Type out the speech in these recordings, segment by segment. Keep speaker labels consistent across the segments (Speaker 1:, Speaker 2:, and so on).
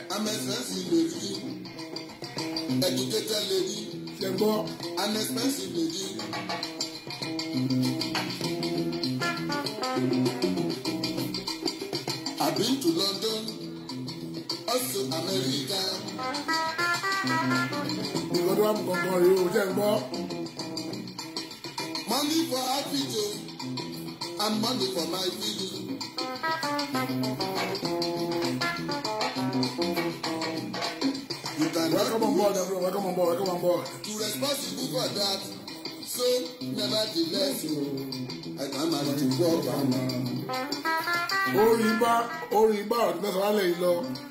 Speaker 1: I'm expensive lady. Educated lady.
Speaker 2: ṣe gbọ́
Speaker 1: An expensive lady. I've been to London, also America.
Speaker 2: ìkọ́dọ̀ wà mú kankan rèé o ṣe gbọ́
Speaker 1: Money for outfit o, and money for my feeling. You can
Speaker 2: welcome on board everyone welcome on board welcome on board.
Speaker 1: to responsible for that. So nevertheless o, I can manage to work am.
Speaker 2: orí bá orí bá ọ̀dún mẹ́sàn-án lálẹ́ yìí lọ.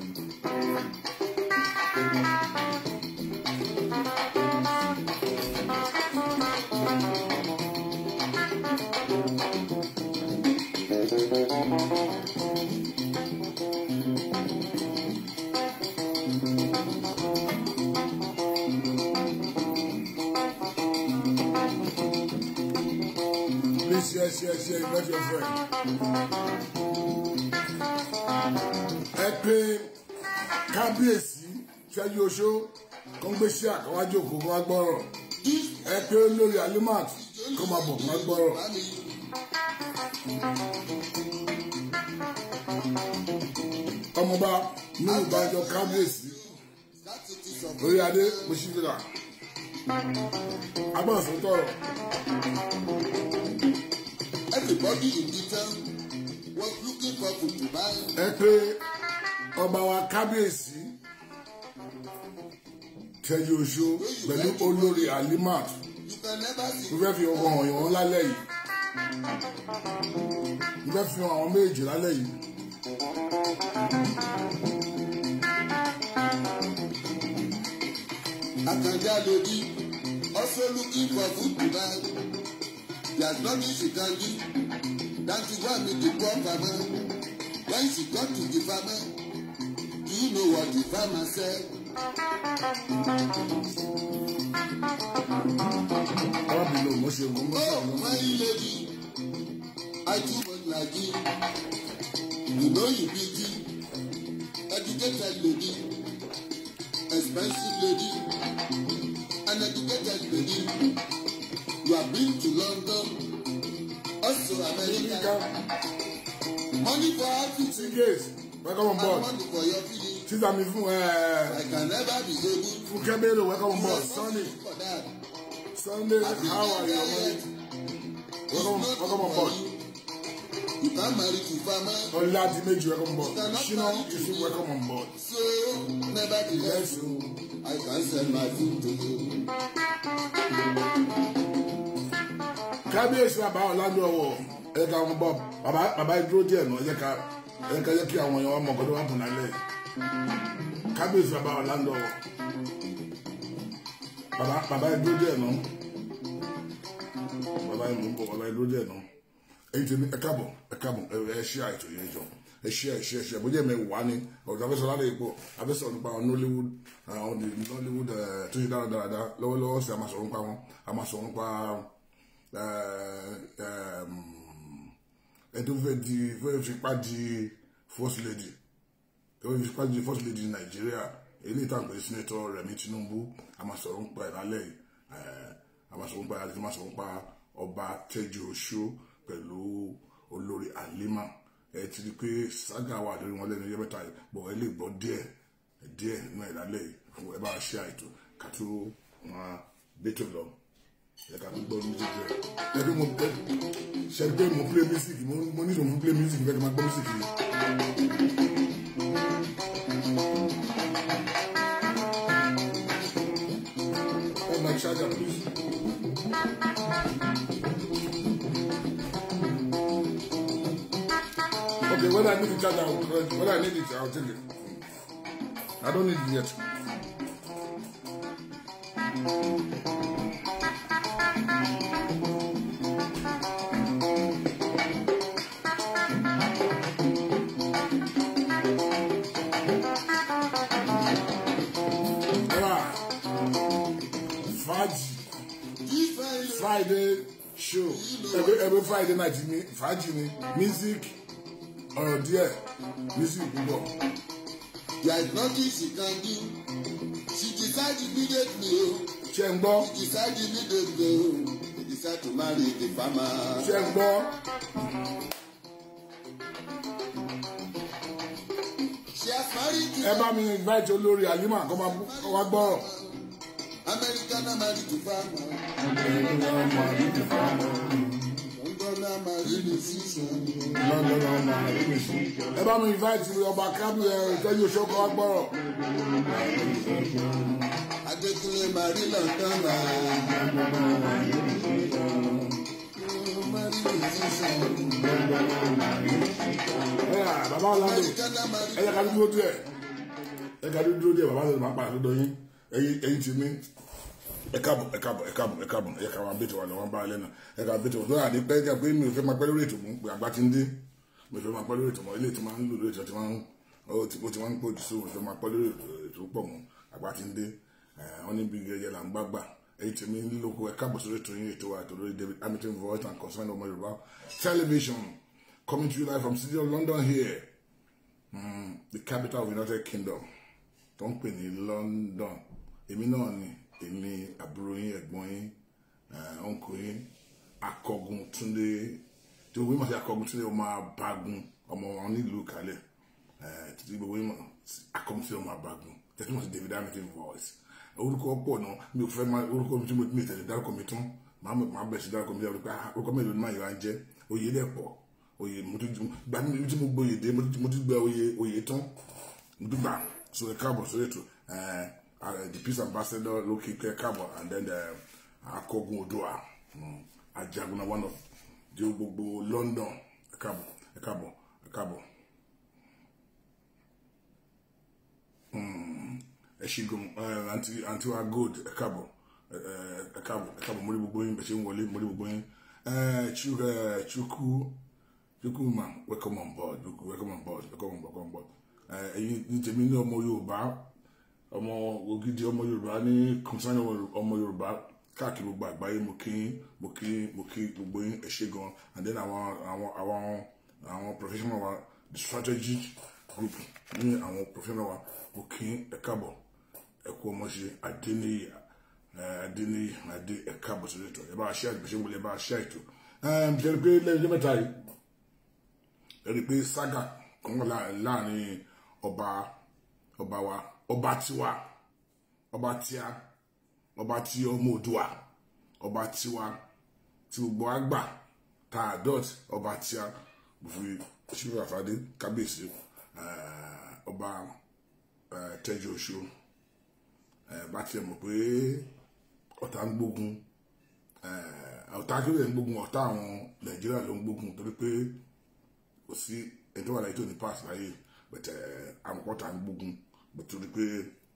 Speaker 2: Please share, share, share, invite your friend. ẹ pé kábíyèsí ṣẹ́jú oṣó kó ń gbé sí àkọ́wájú òkú kó wá gbọ́rọ̀ ẹ pé olórí alimat kó máa bọ̀ kó wá gbọ́rọ̀ ọmọọba ní ìbájọ kábíyèsí
Speaker 1: That it is of
Speaker 2: lórí adé mọ́ṣífìlà agbọ̀nsọ̀ tọrọ
Speaker 1: everybody in the town was looking for food to buy.
Speaker 2: ẹ pé ọba wa kábíyèsí ṣẹ́jú oṣó pẹ̀lú olórí alimat
Speaker 1: You can never see
Speaker 2: mo fẹ́ fi ọkọ̀ hàn yàn lálẹ́ yìí mo fẹ́ fi hàn àwọn méjì lálẹ́ yìí
Speaker 1: Akanja lady also looking for food to buy. There's nothing she can do than to go and meet the poor farmer. When she got to the farmer, do you know what the farmer said?
Speaker 2: arábìnrin mo ṣe ogun mo ṣe
Speaker 1: Oh,
Speaker 2: àwọn
Speaker 1: my lady, I too much like you. You know you beauty, educated lady, expensive lady, an educated lady. You have been to London, also America. Money for outfit
Speaker 2: Tigers welcome on
Speaker 1: and
Speaker 2: board
Speaker 1: money for your feeding.
Speaker 2: títà mi fún ẹ
Speaker 1: I can never be able
Speaker 2: fún kẹ́bẹ́rẹ́ welcome on
Speaker 1: to
Speaker 2: board
Speaker 1: respond
Speaker 2: Sunday
Speaker 1: for that.
Speaker 2: Sunday
Speaker 1: I think
Speaker 2: how are you
Speaker 1: that
Speaker 2: ọmọ
Speaker 1: yet.
Speaker 2: welcome
Speaker 1: It's not
Speaker 2: welcome on
Speaker 1: for
Speaker 2: board
Speaker 1: you. You can marry to farmer.
Speaker 2: ọ̀làdì méjì welcome on board ṣínà yusuf welcome on board
Speaker 1: So, nevertheless, I can send my food to you.
Speaker 2: kábíyèsí bàbá ọ̀làdì ọ̀wọ̀ ẹ ká wọn bọ̀ bàbá bàbá dúró díẹ̀ náà ẹ ká ẹ ká yẹ kí àwọn èèyàn wa mọ̀ kọ́tọ́ wà bùn lálẹ́ kábíyèsí bàbá ọ̀làdì ọ̀wọ̀ bàbá bàbá dúró díẹ̀ náà bàbá yìí mò ń bọ̀ bàbá yìí dúró díẹ̀ náà èyí tèmi ẹ káàbọ̀ ẹ káàbọ̀ ẹ ẹ ṣí àìtò yẹn jọ ẹ ṣí ẹ ṣí ẹ ṣí ẹ bójú ẹ mẹ́wàá ni ọ̀dọ̀ abẹ́sọ̀ lálẹ́ ipò abẹ́sọ̀ nípa àwọn nollywood àwọn the nollywood ẹ tó ṣe dáradára lọ́wọ́lọ́wọ́ sí a máa sọ̀rọ̀ nípa wọn a máa sọ̀rọ̀ nípa ẹ ẹ ẹ tó fẹ́ di fẹ́ fipá di first lady tó fẹ́ fipá di first lady nàìjíríà èyí ìtàn pé senator remi tinubu a máa sọ̀rọ̀ nípa ẹ̀ lálẹ́ yìí ẹ a máa sọ̀rọ̀ nípa ẹ̀ a máa sọ̀rọ̀ nípa ọba tẹ́jú oṣó pẹ̀lú olórí alima ẹ ti di pé saga wà lórí wọn lẹ́nu yẹn mẹ́ta yìí bọ̀ ẹ lè gbọ́ díẹ̀ díẹ̀ nínú ẹ̀ lálẹ́ yìí fún ẹ bá ṣe àìtó kàtó wọn bẹ́tò lọ ẹ ká tó gbọ́ music rẹ̀ ẹ bí mo ẹ ṣe pé mo play music mo mo nílò mo play music fẹ́ kí n máa gbọ́ music yìí. Oh, my charger, please. Okay, when I need the charger, I will, when I need it, I'll take it. I don't need it yet. Alright. Fàájì Friday show every every Friday night ni fàájì ni music ọ̀rọ̀ díẹ̀ music púpọ̀
Speaker 1: There is nothing she can do. She decide immediately. oh.
Speaker 2: ṣé ń gbọ́
Speaker 1: She decide immediately. oh. She decide to marry the farmer.
Speaker 2: ṣé ń gbọ́
Speaker 1: She has married to
Speaker 2: ẹ bá mi invite olórí Halima kó máa kó wá gbọ́rọ̀.
Speaker 1: American married to farmer. London married to season.
Speaker 2: ẹ bá mi invite ọba kábí ẹ ìtọ́jú oṣù kó wá gbọ́rọ̀.
Speaker 1: Adekunle married London
Speaker 2: ẹ yà bàbá ọ̀làdé
Speaker 1: American
Speaker 2: ẹ
Speaker 1: married
Speaker 2: yẹ ká dúró díẹ̀ ẹ ká dúró díẹ̀ bàbá ọ̀làdé máa pa àtúndọ̀ yín ẹ̀yin ẹ̀yin ti mí ẹ káàbọ̀ ẹ káàbọ̀ ẹ káàbọ̀ ẹ káàbọ̀ ẹ káàbọ̀ abẹ́tẹ̀ wà lọ́wọ́ bá alẹ́ náà ẹ káàbọ̀ abẹ́tẹ̀ wà lọ́wọ́ àdé pẹ́ jẹ́ pé mi ò fẹ́ máa pẹ́ lórí ètò mú pé àgbà ti ń dé mi ò fẹ́ máa pẹ́ lórí ètò mọ́ ilé tí máa ń lò lórí ètò tí máa ń ó ti ó ti máa ń pọ̀ jù sí òun fẹ́ máa pẹ́ lórí ètò pọ̀ mọ́ àgbà ti ń dé wọ́n ní bí gẹ́gẹ́ là ń gbàgbà èyí tí mi ń lóko ẹ káàbọ̀ sórí ètò yín ètò wa ètò lórí David Hamilton voice and concern ọmọ Yorùbá television coming to you live from city of London here mm, the capital of United Kingdom tó ń pè ní London èmi náà ni èmi àbúrò yín ẹ̀gbọ́n yín ọ̀nkò yín akọgun túndé tí gbogbo yín mọ̀ sí akọgun túndé ọmọ abagun ọmọ wọn nílùú kalẹ̀ títí gbogbo yín mọ̀ sí akọgun túndé ọmọ abagun tẹ̀sí mọ̀ sí David Hamilton voice orúkọ pọ̀ náà mi ò fẹ́ máa orúkọ mi tí mo mi tẹ̀lé dárúkọ mi tán màá màá bẹ̀ sí dárúkọ mi dárúkọ pé ah, orúkọ mélòó ni máa yọ á jẹ́ oyè dẹ̀ pọ̀ oyè mo tún gbà mí tí mo gbóyè dé mo tún mo tún gbẹ oyè oyè tán mo tún gbà so ẹ káàbọ̀ sórí ètò ẹ uh, the peace ambassador lókè kẹ káàbọ̀ and then the akọgun odua um, ajagunna one of di gbogbo London ẹ káàbọ̀ ẹ káàbọ̀ ẹ káàbọ̀ um, ẹ ṣígun àǹtí àǹtí wa gold ẹ káàbọ̀ ẹ ẹ káàbọ̀ ẹ káàbọ̀ mo rí gbogbo yín bẹ ṣe ń wọlé mo rí gbogbo yín ẹ chukwu ẹ chukwu chukwu ma welcome on board chukwu welcome on board welcome on board welcome on board ẹ ẹ̀yin ní tèmi ní ọmọ Yorùbá ọmọ ògidì ọmọ yorùbá ní kọmísánì ọmọ yorùbá káàkiri gbogbo àgbáyé mo kí mo kí mo kí gbogbo yín ẹ ṣé gan and then àwọn àwọn àwọn àwọn professional wa the strategic group ní àwọn professional wa mo kí ẹ káàbọ̀ ẹ kú ọmọ ṣe adéníyì adéníyì adé ẹ káàbọ̀ sórí ètò ẹ bá ṣe àgbẹ̀ṣẹ́ wọlé ẹ bá ṣe àìtó ṣe rí pé lẹ́yìn ọjọ́ mẹ́ta yìí ẹ rí pé saga kan wà láàrin ọba ọba wa ọba tiwa ọba tíá ọba tí ọmọ òdua ọba tiwa tí gbogbo àgbà tá a dot ọba tíá fi ṣífù àfàdé kábíyèsí ọba tẹjú oṣù bá tiẹ̀ mọ̀ pé ọ̀tá ń gbógun ọ̀tá akéwì ń gbógun ọ̀tá àwọn nàìjíríà ló ń gbógun torí pé kò sí ẹni tó wà láyé tó ní pass láyé bẹ̀tẹ̀ àwọn ọ̀tá ń gbógun torí pé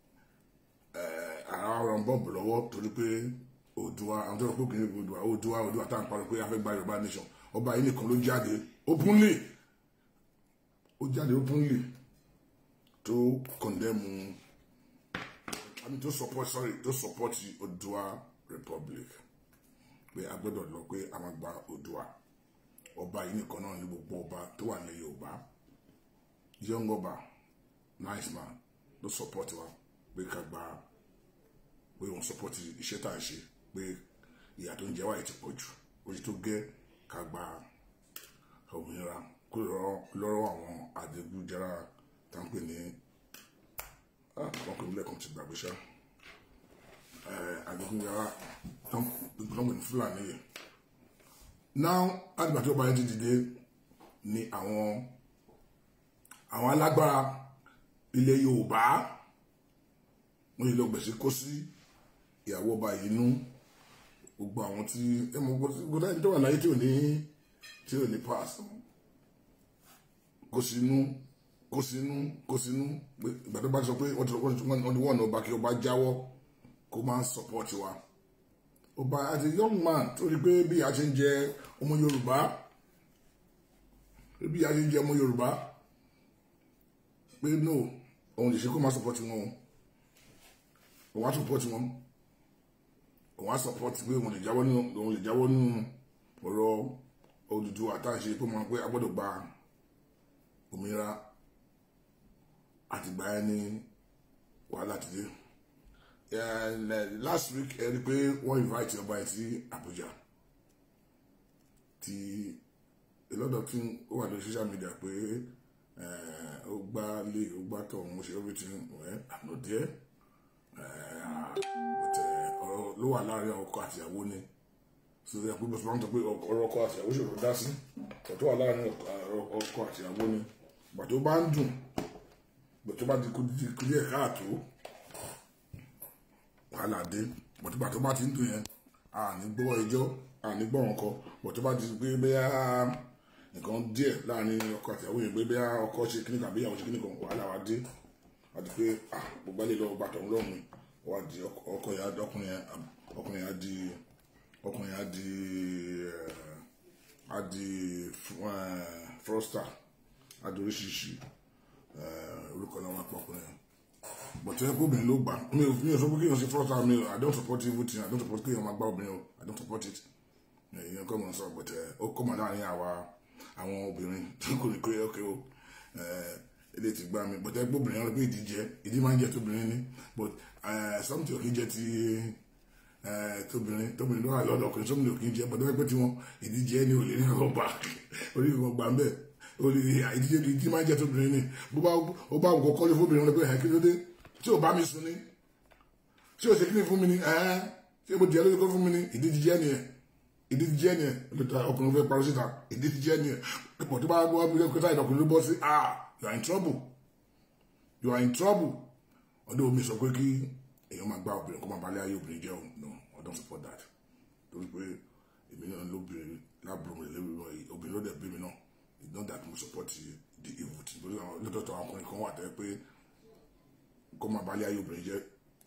Speaker 2: ara ọ̀rọ̀ ń bọ̀bù lọ́wọ́ torí pé Oòduà àwọn tó rọ pé kìnìún Oòduà Oòduà Oòduà tá à ń parọ́ pé a fẹ́ gba Yorùbá nation ọba yìí nìkan ló jáde openly ó jáde openly tó condemn I mean tó support sorry tó support Oòduà Republic pé a gbọ́dọ̀ lọ pé a máa gba Oòduà ọba yìí nìkan náà ní gbogbo ọba tó wà ní Yorùbá young ọba nice man ló support wa pé ká gba pé òun support iṣẹ́ tá à ń ṣe pé ìyà tó ń jẹ wá yìí ti pọ̀ jù ojú tó gẹ́ ká gba òmìnira kúrò lọ́rọ̀ àwọn adigunjara tá ń pè ní àwọn kò nílẹ̀ kan ti gbàgbé ṣá adigunjara tó ń pè ní Fúlàní yìí now àdìgbà tó bá yẹn ti dìde ni àwọn àwọn alágbára ilẹ̀ yorùbá wọ́n yìí lọ gbèsè kó sí ìyàwó ọba yìí nú gbogbo àwọn tí ẹ mọ gbogbo ẹni tó wà láyé tí ò ní tí ò ní pass kó sínú kó sínú kó sínú ìgbà tó bá sọ pé wọ́n ti wọ́n ní wọ́n ọba kí ọba jáwọ́ kó máa ń support wa ọba as a young man tó rí pé bí a ṣe ń jẹ ọmọ yorùbá bí a ṣe ń jẹ ọmọ yorùbá pé no òun lè ṣe kó máa support wọn o òun á support wọn òun á support pé òun lè jáwọ́ nínú òun lè jáwọ́ nínú ọ̀rọ̀ Odùduwà àtàṣe pé máa pé a gbọ́dọ̀ gba òmìnira àtìgbà yẹn ni wàhálà ti dé And, uh, last week ẹ rí i pé wọ́n invite ọba ẹ̀ sí Abuja ti a lot of things ó wà lórí social media pé ó gbá lé ó gbá tọ̀ mo ṣe everything well I'm not there but ọ̀rọ̀ ló wà láàrin ọkọ àti ìyàwó ni so ẹ pé bọ́sùn máa ń sọ pé ọ̀rọ̀ ọkọ àti ìyàwó ṣòro dá sí ọ̀tọ̀ wà láàrin ọkọ àti ìyàwó ni bàtó bá ń dùn bàtó bá di kú díẹ̀ káàtó wàhálà dé bàtó bàtó bá ti ń dùn yẹn a ní gbọ́ ẹjọ́ a ní gbọ́ wọn kọ bàtó bá ti pé bẹ́ẹ̀ nǹkan díẹ̀ láàrin ọkọ àti ìyàwó yẹn pé bẹ́ẹ̀ ọkọ ṣe kíní kan bí ìyàwó ṣe kíní kan wàhálà wa dé àti pé ah gbogbo alẹ́ lọ bàtọ̀ ńlọ́run wà di ọkọ yẹn ọkùnrin yẹn ọkùnrin yẹn á di ọkùnrin yẹn á di á di frosta á di oríṣiríṣi orúkọ náà wà pọ̀ ọkùnrin yẹn bọ̀tẹ́ ẹ̀kọ́ obìnrin ló gbà mi ò mi ò sọ pé kéèyàn ṣe frosta mi ò I don't support evil thing I don't support kéèyàn máa gbá obìnrin o I don't support it ìyẹn kọ́ mọ̀ sọ bọ̀tẹ́ ó kọ́ mọ̀ láàrin àwa àwọn obìnrin tí kò ní pé ọkẹ́ o ilé ti gbá mi but ẹgbẹ́ obìnrin ọ̀rọ̀ pé ìdí jẹ ìdí máa ń jẹ tóbìnrin ni but something ò kí jẹ ti tóbìnrin tóbìnrin ló wà lọ́dọ̀ ọkùnrin something ò kí jẹ but ẹgbẹ́ tí wọn ìdí jẹ ní olè ní ọkọ̀ gbà orí ìwọ̀n gbà ń bẹ̀ olè ìdí jẹ ìdí máa ń jẹ tóbìnrin ni bó bá ó bá nǹkan kọ́lé fóbìnrin wọn pé ẹ̀ kí ló dé tí ò bá mi sùn ni tí ò ṣe kí ni fún mi ni ẹ̀ tí mo jẹ́ lórí kọ́ fún mi ni ìdí jíjẹ́ ni ẹ̀ ìdí jíjẹ́ ni ẹ̀ ọkùnrin fẹ́ parọ́ síta ìdí jíjẹ́ ni ẹ̀ pọ̀ tó bá gbọ́ bí kò táyà ọkùnrin ló bọ́ sí ah you are in trouble you are in trouble ọdún omi sọ pé kí èèyàn máa gbá obìnrin kó máa balẹ̀ ayé obìnrin jẹ́ òun no I don't support that torí pé èmi náà lóbìnrin lábúrò mi lórí obìnrin ló dẹ̀ bí mi náà it's not that mo support the evil thing torí àwọn lọ́tọ̀ọ̀tọ̀ àwọn ọkùnrin kan wà tẹ́ pé kó máa balẹ̀ ayé obìnrin jẹ́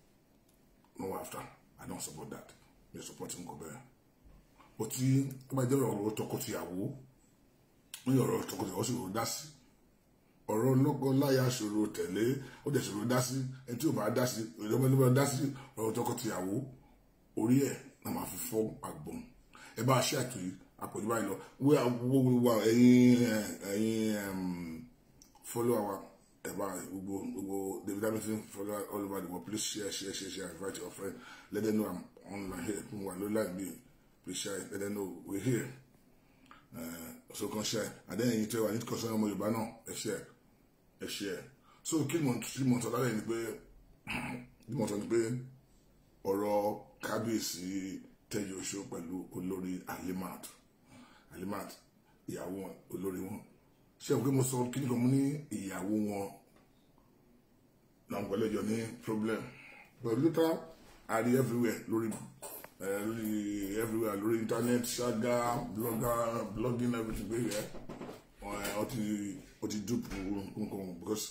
Speaker 2: no after I don't support that mi support nǹkan bẹ́ẹ̀ o tí ó bá jẹ́ ọ̀rọ̀ tọkọtìyàwó ní ọ̀rọ̀ tọkọtìyàwó sì rò dá sí ọ̀rọ̀ lọ́kọ-láya ṣòro tẹ̀lé ó dẹ̀ ṣòro dá sí ẹni tí ò bá dá sí ìjọba ló bá dá sí ọ̀rọ̀ tọkọtìyàwó orí ẹ̀ náà máa fi fọ́ àgbọ̀n ẹ bá ṣe àtò yìí àpòjù báyìí lọ wíwá ẹ̀yin ẹ̀yin follow our ẹ bá gbogbo gbogbo David Hamilton follow all over the world please share share share share invite your friend let them know I'm online here fún wa lórí láì bí please share let them know we're here so kan share and then ẹ̀yin tó wà ní kọsán ọmọ Yorùbá náà ẹ share ẹ share so kí mo kí mo sọ lálẹ́ ni pé kí mo sọ ni pé ọ̀rọ̀ kábíyèsí tẹ́jú oṣù pẹ̀lú olórí Alimat Alimat ìyàwó olórí wọn ṣé o kí mo sọ kí ni kan mo ní ìyàwó wọn làwọn pẹ̀lú ẹjọ́ ní problem but later I read everywhere lórí lórí everywhere lórí internet ṣága blogger blogging everything pé yẹ ọ ti ọ ti dúpọ̀ nǹkan because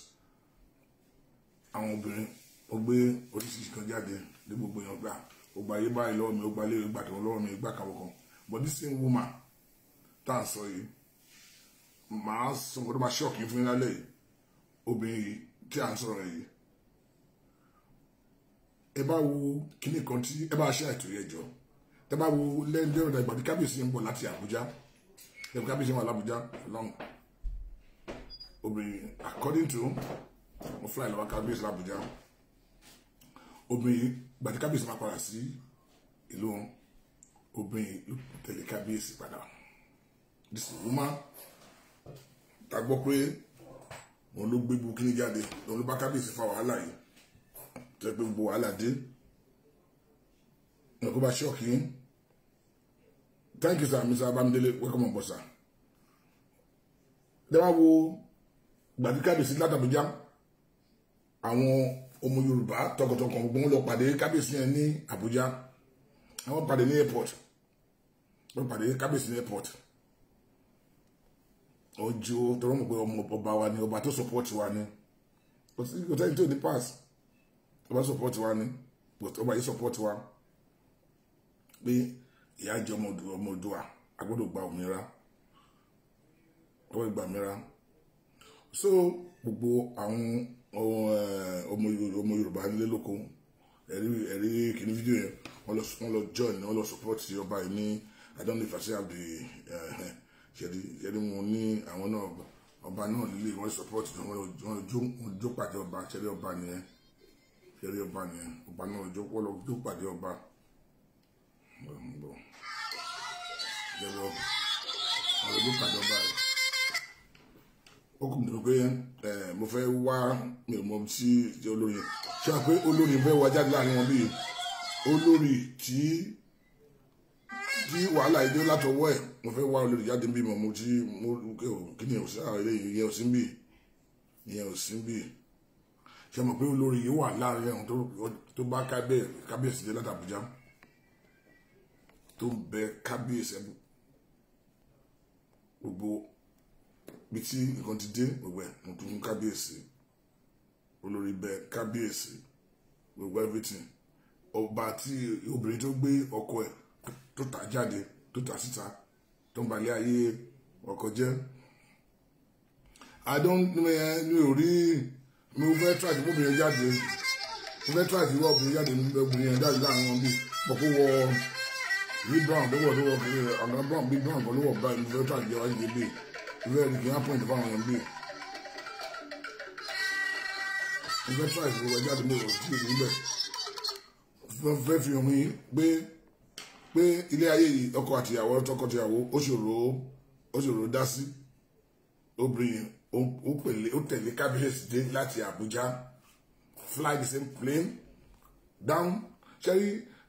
Speaker 2: àwọn obìnrin ó gbé oríṣiríṣi kan jáde ní gbogbo èèyàn gbà ó gba ayé báyìí lọ́wọ́ mi ó gba ilé ìgbà tó lọ́wọ́ mi ìgbà kan kan but this same woman tá à ń sọ yìí màá sọ nǹkan tó máa ṣọ́ọ̀kì fún yín lálẹ́ yìí obìnrin yìí tí à ń sọ̀rọ̀ yìí ẹ bá wo kíní kan tí ẹ bá ṣe àìtó yẹn jọ ẹ bá wo lẹ́ńdẹ́ ọ̀dà ìgbà tí kábíyèsí ń bọ̀ láti Àbújá ẹ bí kábíyèsí wà lábújá long obìnrin according to mo fly lọ́wọ́ kábíyèsí lábújá obìnrin ìgbà tí kábíyèsí máa padà sí ìlú wọn obìnrin ló tẹ̀lé kábíyèsí padà this woman ta gbọ́ pé òun ló gbé gbogbo kíní jáde òun ló bá kábíyèsí fa wàhálà yìí tẹ́ pé gbogbo wàhálà dé ẹ̀kọ́ bá ṣọ́ọ̀kì yín thank you sir mr abamidele welcome on board sir dẹ́wà wo gbàdí kábíyèsí látàbújá àwọn ọmọ yorùbá tọkàntọkàn gbogbo wọn lọ pàdé kábíyèsí yẹn ní àbújá àwọn pàdé ní airport wọn pàdé kábíyèsí ní airport ọjọ́ tọrọ mọ̀ pé ọmọ ọba wa ni ọba tó support wa ni kò sẹ́yìn tó ní pass ọba support wa ni ọba yìí support wa pé ìyá jẹ ọmọ Oòduà a gbọ́dọ̀ gba òmìnira ọwọ́ ìgbà mìíràn so gbogbo àwọn ọmọ Yorùbá nílé lóko ẹ̀rí ẹ̀rí kìíní fídíò yẹn wọ́n lọ join wọ́n lọ support ọba yìí ní I don't know if I say have the ṣẹ̀rí ṣẹ̀rí mo ní àwọn náà ọba náà lílé wọn support wọn jó pàdé ọba ṣẹlẹ ọba nìyẹn ṣẹlẹ ọba nìyẹn ọba náà jó pọlọ jó pàdé ọba ṣẹlẹ ọba àwọn jó pàdé ọba rẹ ó kùn tó pé mo fẹ́ wá mi ò mọ sí olórí ṣé wàá pé olórí fẹ́ wá jáde láàrin wọn bíi olórí tí tí wàhálà ìdí látọwọ́ ẹ̀ mo fẹ́ wá olórí jáde bí mo tí mo kí ni òsín àwọn eléyìí ìyẹn òsín bì ìyẹn òsín bì ṣe mọ̀ pé olórí yìí wà láàrin ẹ̀hún tó bá kábíyèsí dé láti Àbújá tó ń bẹ kábíyèsí gbogbo bí tí nǹkan ti dé gbogbo ẹ̀ mo tún fún kábíyèsí olórí bẹ kábíyèsí gbogbo everything ọba tí obìnrin tó gbé ọkọ ẹ̀ tó tà jáde tó tà síta tó ń balẹ̀ ayé ọkọ jẹ́ i don't mi ò rí mi ò fẹ́ try ìwọ obìnrin jáde mo fẹ́ try ìwọ obìnrin jáde mi obìnrin yẹn jáde láàrin wọn bí pọ̀ kó wọ rí brown lówó lówó ọ̀nà brown bí brown kan lówó báyìí mo fẹ́ try ìjẹ́ wájú bí ìwé ẹ̀rí kì í hàn point fáwọn yẹn bí mo fẹ́ try ìwọ jáde mi ò sí ìbílẹ̀ fẹ́ fi hàn mí pé pé ilé ayé yìí ọkọ àtìyàwó tọkọtìyàwó ó ṣòro ó ṣòro dá sí obìnrin ó pèlè ó tẹ̀lé kábíyèsí dé láti Àbújá fly the same plane down ṣẹ́rí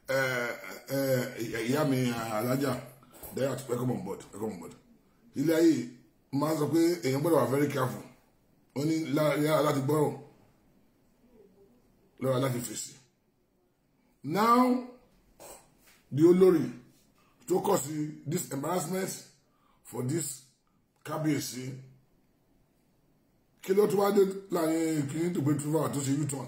Speaker 2: ìyá mi alájà dẹ́yà àti welcome on board welcome on board ilé ayé máa ń sọ pé èèyàn gbọ́dọ̀ wà very careful wọ́n ní yára láti gbọ́rọ̀ lọ́ra láti fèsì now the olórí tó kọ sí this embarrassment for this kábíyèsí kí ló tó wá dé láàrin kìíní tó pé tuva tó ṣe u-turn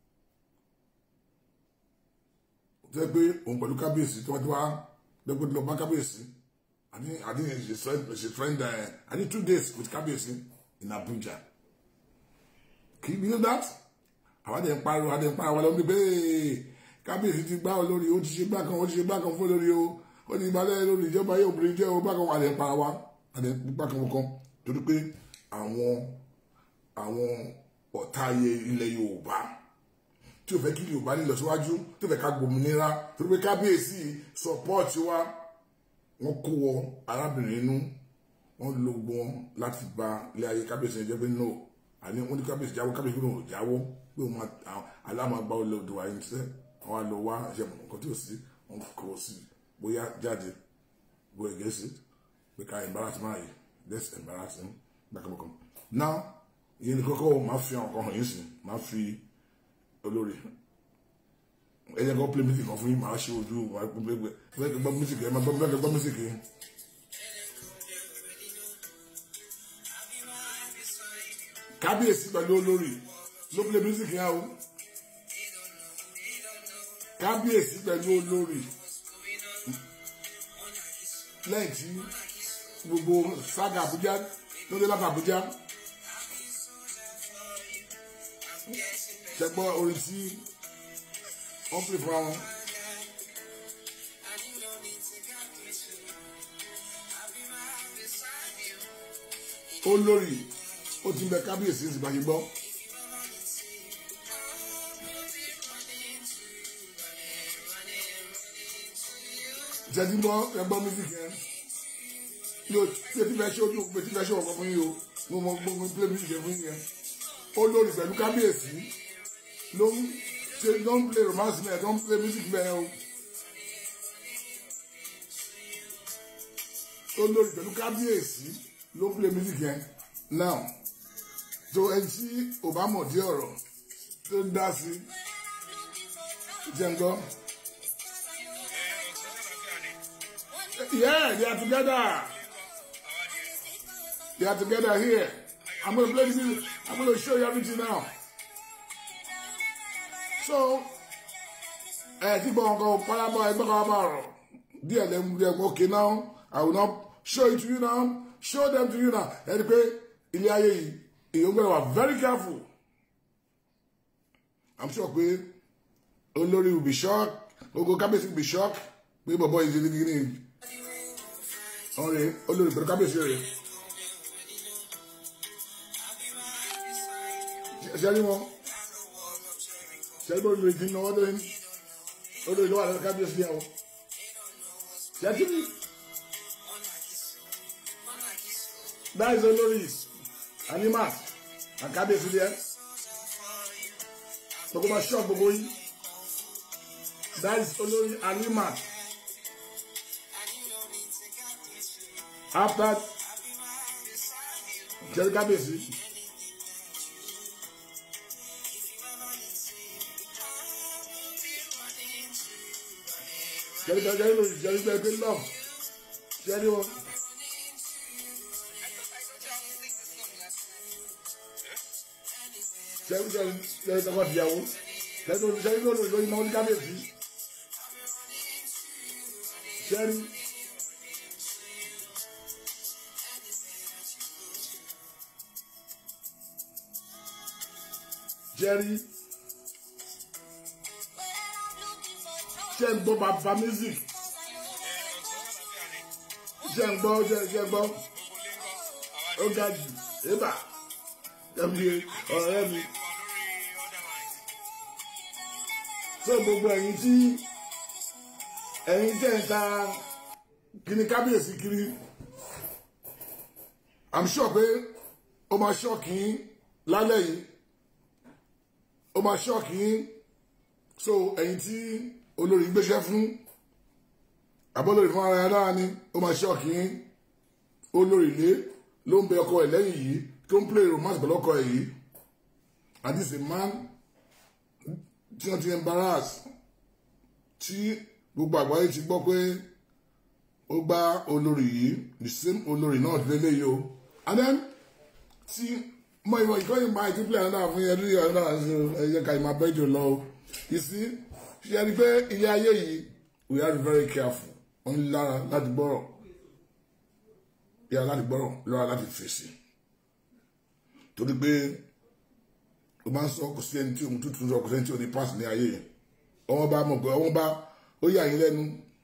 Speaker 2: jẹ́ pé òun pẹ̀lú kábíyèsí tó wá tó wá lẹ́gbẹ́ tó lọ bá kábíyèsí àní àní she friend she friend uh, àní two days with kábíyèsí in Abuja kì í bí that àwọn àdé ń pariwo àdé ń pariwo àwọn ọmọdé bẹ́ẹ̀ kábíyèsí ti gbá olórí ó ti ṣe gbá kan ó ti ṣe gbá kan fún olórí o ó ní ìbálẹ̀ lórí ìjọba yóò obìnrin jẹ́ o bákan àdé ń para wa àdé ń pa kan kan torí pé àwọn àwọn ọ̀tá ayé ilẹ̀ Yorùbá tí ò fẹ́ kí Yorùbá ní ìlọsíwájú tí ò fẹ́ ká gbòmìnira torí pé kábíyèsí support wa wọ́n kó wọ arábìnrin inú wọ́n lo gbogbo wọn láti gba ilé ayé kábíyèsí ẹjẹ́ pé no àní wọ́n ní kábíyèsí jáwọ́ kábíyèsí ló ń jáwọ́ pé òun alámàgbá olóòdò wa yìí sẹ́ wọ́n á lọ wá ṣe nǹkan tí ò sí wọ́n kọ́ sí bóyá jáde go against it pé ká embarrass máa yìí let's embarrass him bákanbákan now ìyẹn ní kọ́kọ́ máa fi àwọn kan hàn yín sí máa fi olórí ẹ jẹ́ kó play music kan fún yín máa ṣe ojú wa gbẹ́gbẹ́ gbọ́ music ẹ máa gbọ́ gbọ́ music yìí. kábíyèsí pẹ̀lú olórí ló play music yẹn o kábíyèsí pẹ̀lú olórí lẹ́yìn tí gbogbo sága Àbújá lóde láti Àbújá ṣẹgbọ́ orin tí wọ́n pè fún àwọn. olórí ó ti ń bẹ kábíyèsí sì bá ṣe gbọ́. ìṣẹ́jú gbọ́ ẹgbọ́ mísíkì yẹn yóò ṣe ti fẹ́ ṣe ojú pé ti fẹ́ ṣe ọ̀pọ̀ fún yín o mo mọ gbogbo play mísíkì yẹn fún yín yẹn olórí pẹ̀lú kábíyèsí ló ń ṣe ló ń play romance mẹ́ẹ̀ tó ń play mísíkì mẹ́ẹ̀ o olórí pẹ̀lú kábíyèsí ló ń play mísíkì yẹn now tó ẹni tí ò bá mọ̀ dé ọ̀rọ̀ tó ń dá sí jẹ́ ń gbọ́. Yeah, they are together. They are together here. I'm going to play this. music. I'm going to show you everything now. So, ẹ ti gbọ́ nǹkan pálábọ̀ ẹgbẹ́ kan bá rọ̀ díẹ̀ lẹ́mu díẹ̀ mọ́ okay now I will not show it to you now show them to you now ẹni pé ilé ayé yìí èèyàn gbọ́dọ̀ wà very careful I'm sure pé olórí will be shocked gbogbo kábíyèsí will be shocked pé bọ̀bọ̀ yìí ṣe ní kíní ọ̀rẹ́ olórí pẹ̀lú kábíyèsí rẹ̀ ṣe rí wọn ṣe rí bóyá ìdí náà wọ́n lé olórí ló wà lọ́dọ̀ kábíyèsí yẹn o ṣe tí that is olórí animals and kábíyèsí yẹn gbogbo ma ṣọ́ gbogbo yìí that is olórí animals after ṣe rí kábíyèsí. Jerry Jerry Jerry Jerry Jerry Jerry love Jerry wọn. Jerry Jerry Jerry tọkọ tìyàwó Jerry lórí Jerry lórí lórí náà ní kábíyèsí Jerry. Jerry. ṣe ń gbọ́ bàbá music ṣe ń gbọ́ ṣe ṣe gbọ́ ó ga jù ébà ẹbí ọ̀rẹ́ mi so gbogbo ẹ̀yin tí ẹ̀yin tẹ̀ ń ta kíní kábíyèsí kiri i'm sure pé ó máa ṣọ́ọ̀kì yín lálẹ́ yìí ó máa ṣọ́ọ̀kì yín so ẹ̀yin tí olórí gbéṣẹ́ fún abọ́lórí fún ara dára ni ó máa ṣọ́ọ̀kì yín olórí ilé ló ń bẹ ọkọ ẹ̀ lẹ́yìn yìí tó ń play romance pẹ̀lú ọkọ ẹ̀ yìí and this is a man tí wọ́n ti embarrass tí gbogbo àgbáyé ti gbọ́ pé ó gbá olórí yìí the same olórí náà lélẹ̀ yìí o and then tí mo ìwọ ìkọ́ni máa ti play another fún yẹn lórí ọ̀nà ẹ̀yẹ ká ìmọ̀ abẹ́jọ lọ o you see ṣe ni pé ilé ayé yìí we are very careful wọ́n ń lára láti gbọ́rọ̀ yára láti gbọ́rọ̀ lọ́ra láti fèsì torí pé o máa ń sọ kò sí ẹni tí òun tuntun sọ kò sí ẹni tí òun ní pass ní ayé yìí ọwọ́n bá mọ̀ pé ọwọ́n bá ó yà yín lẹ́nu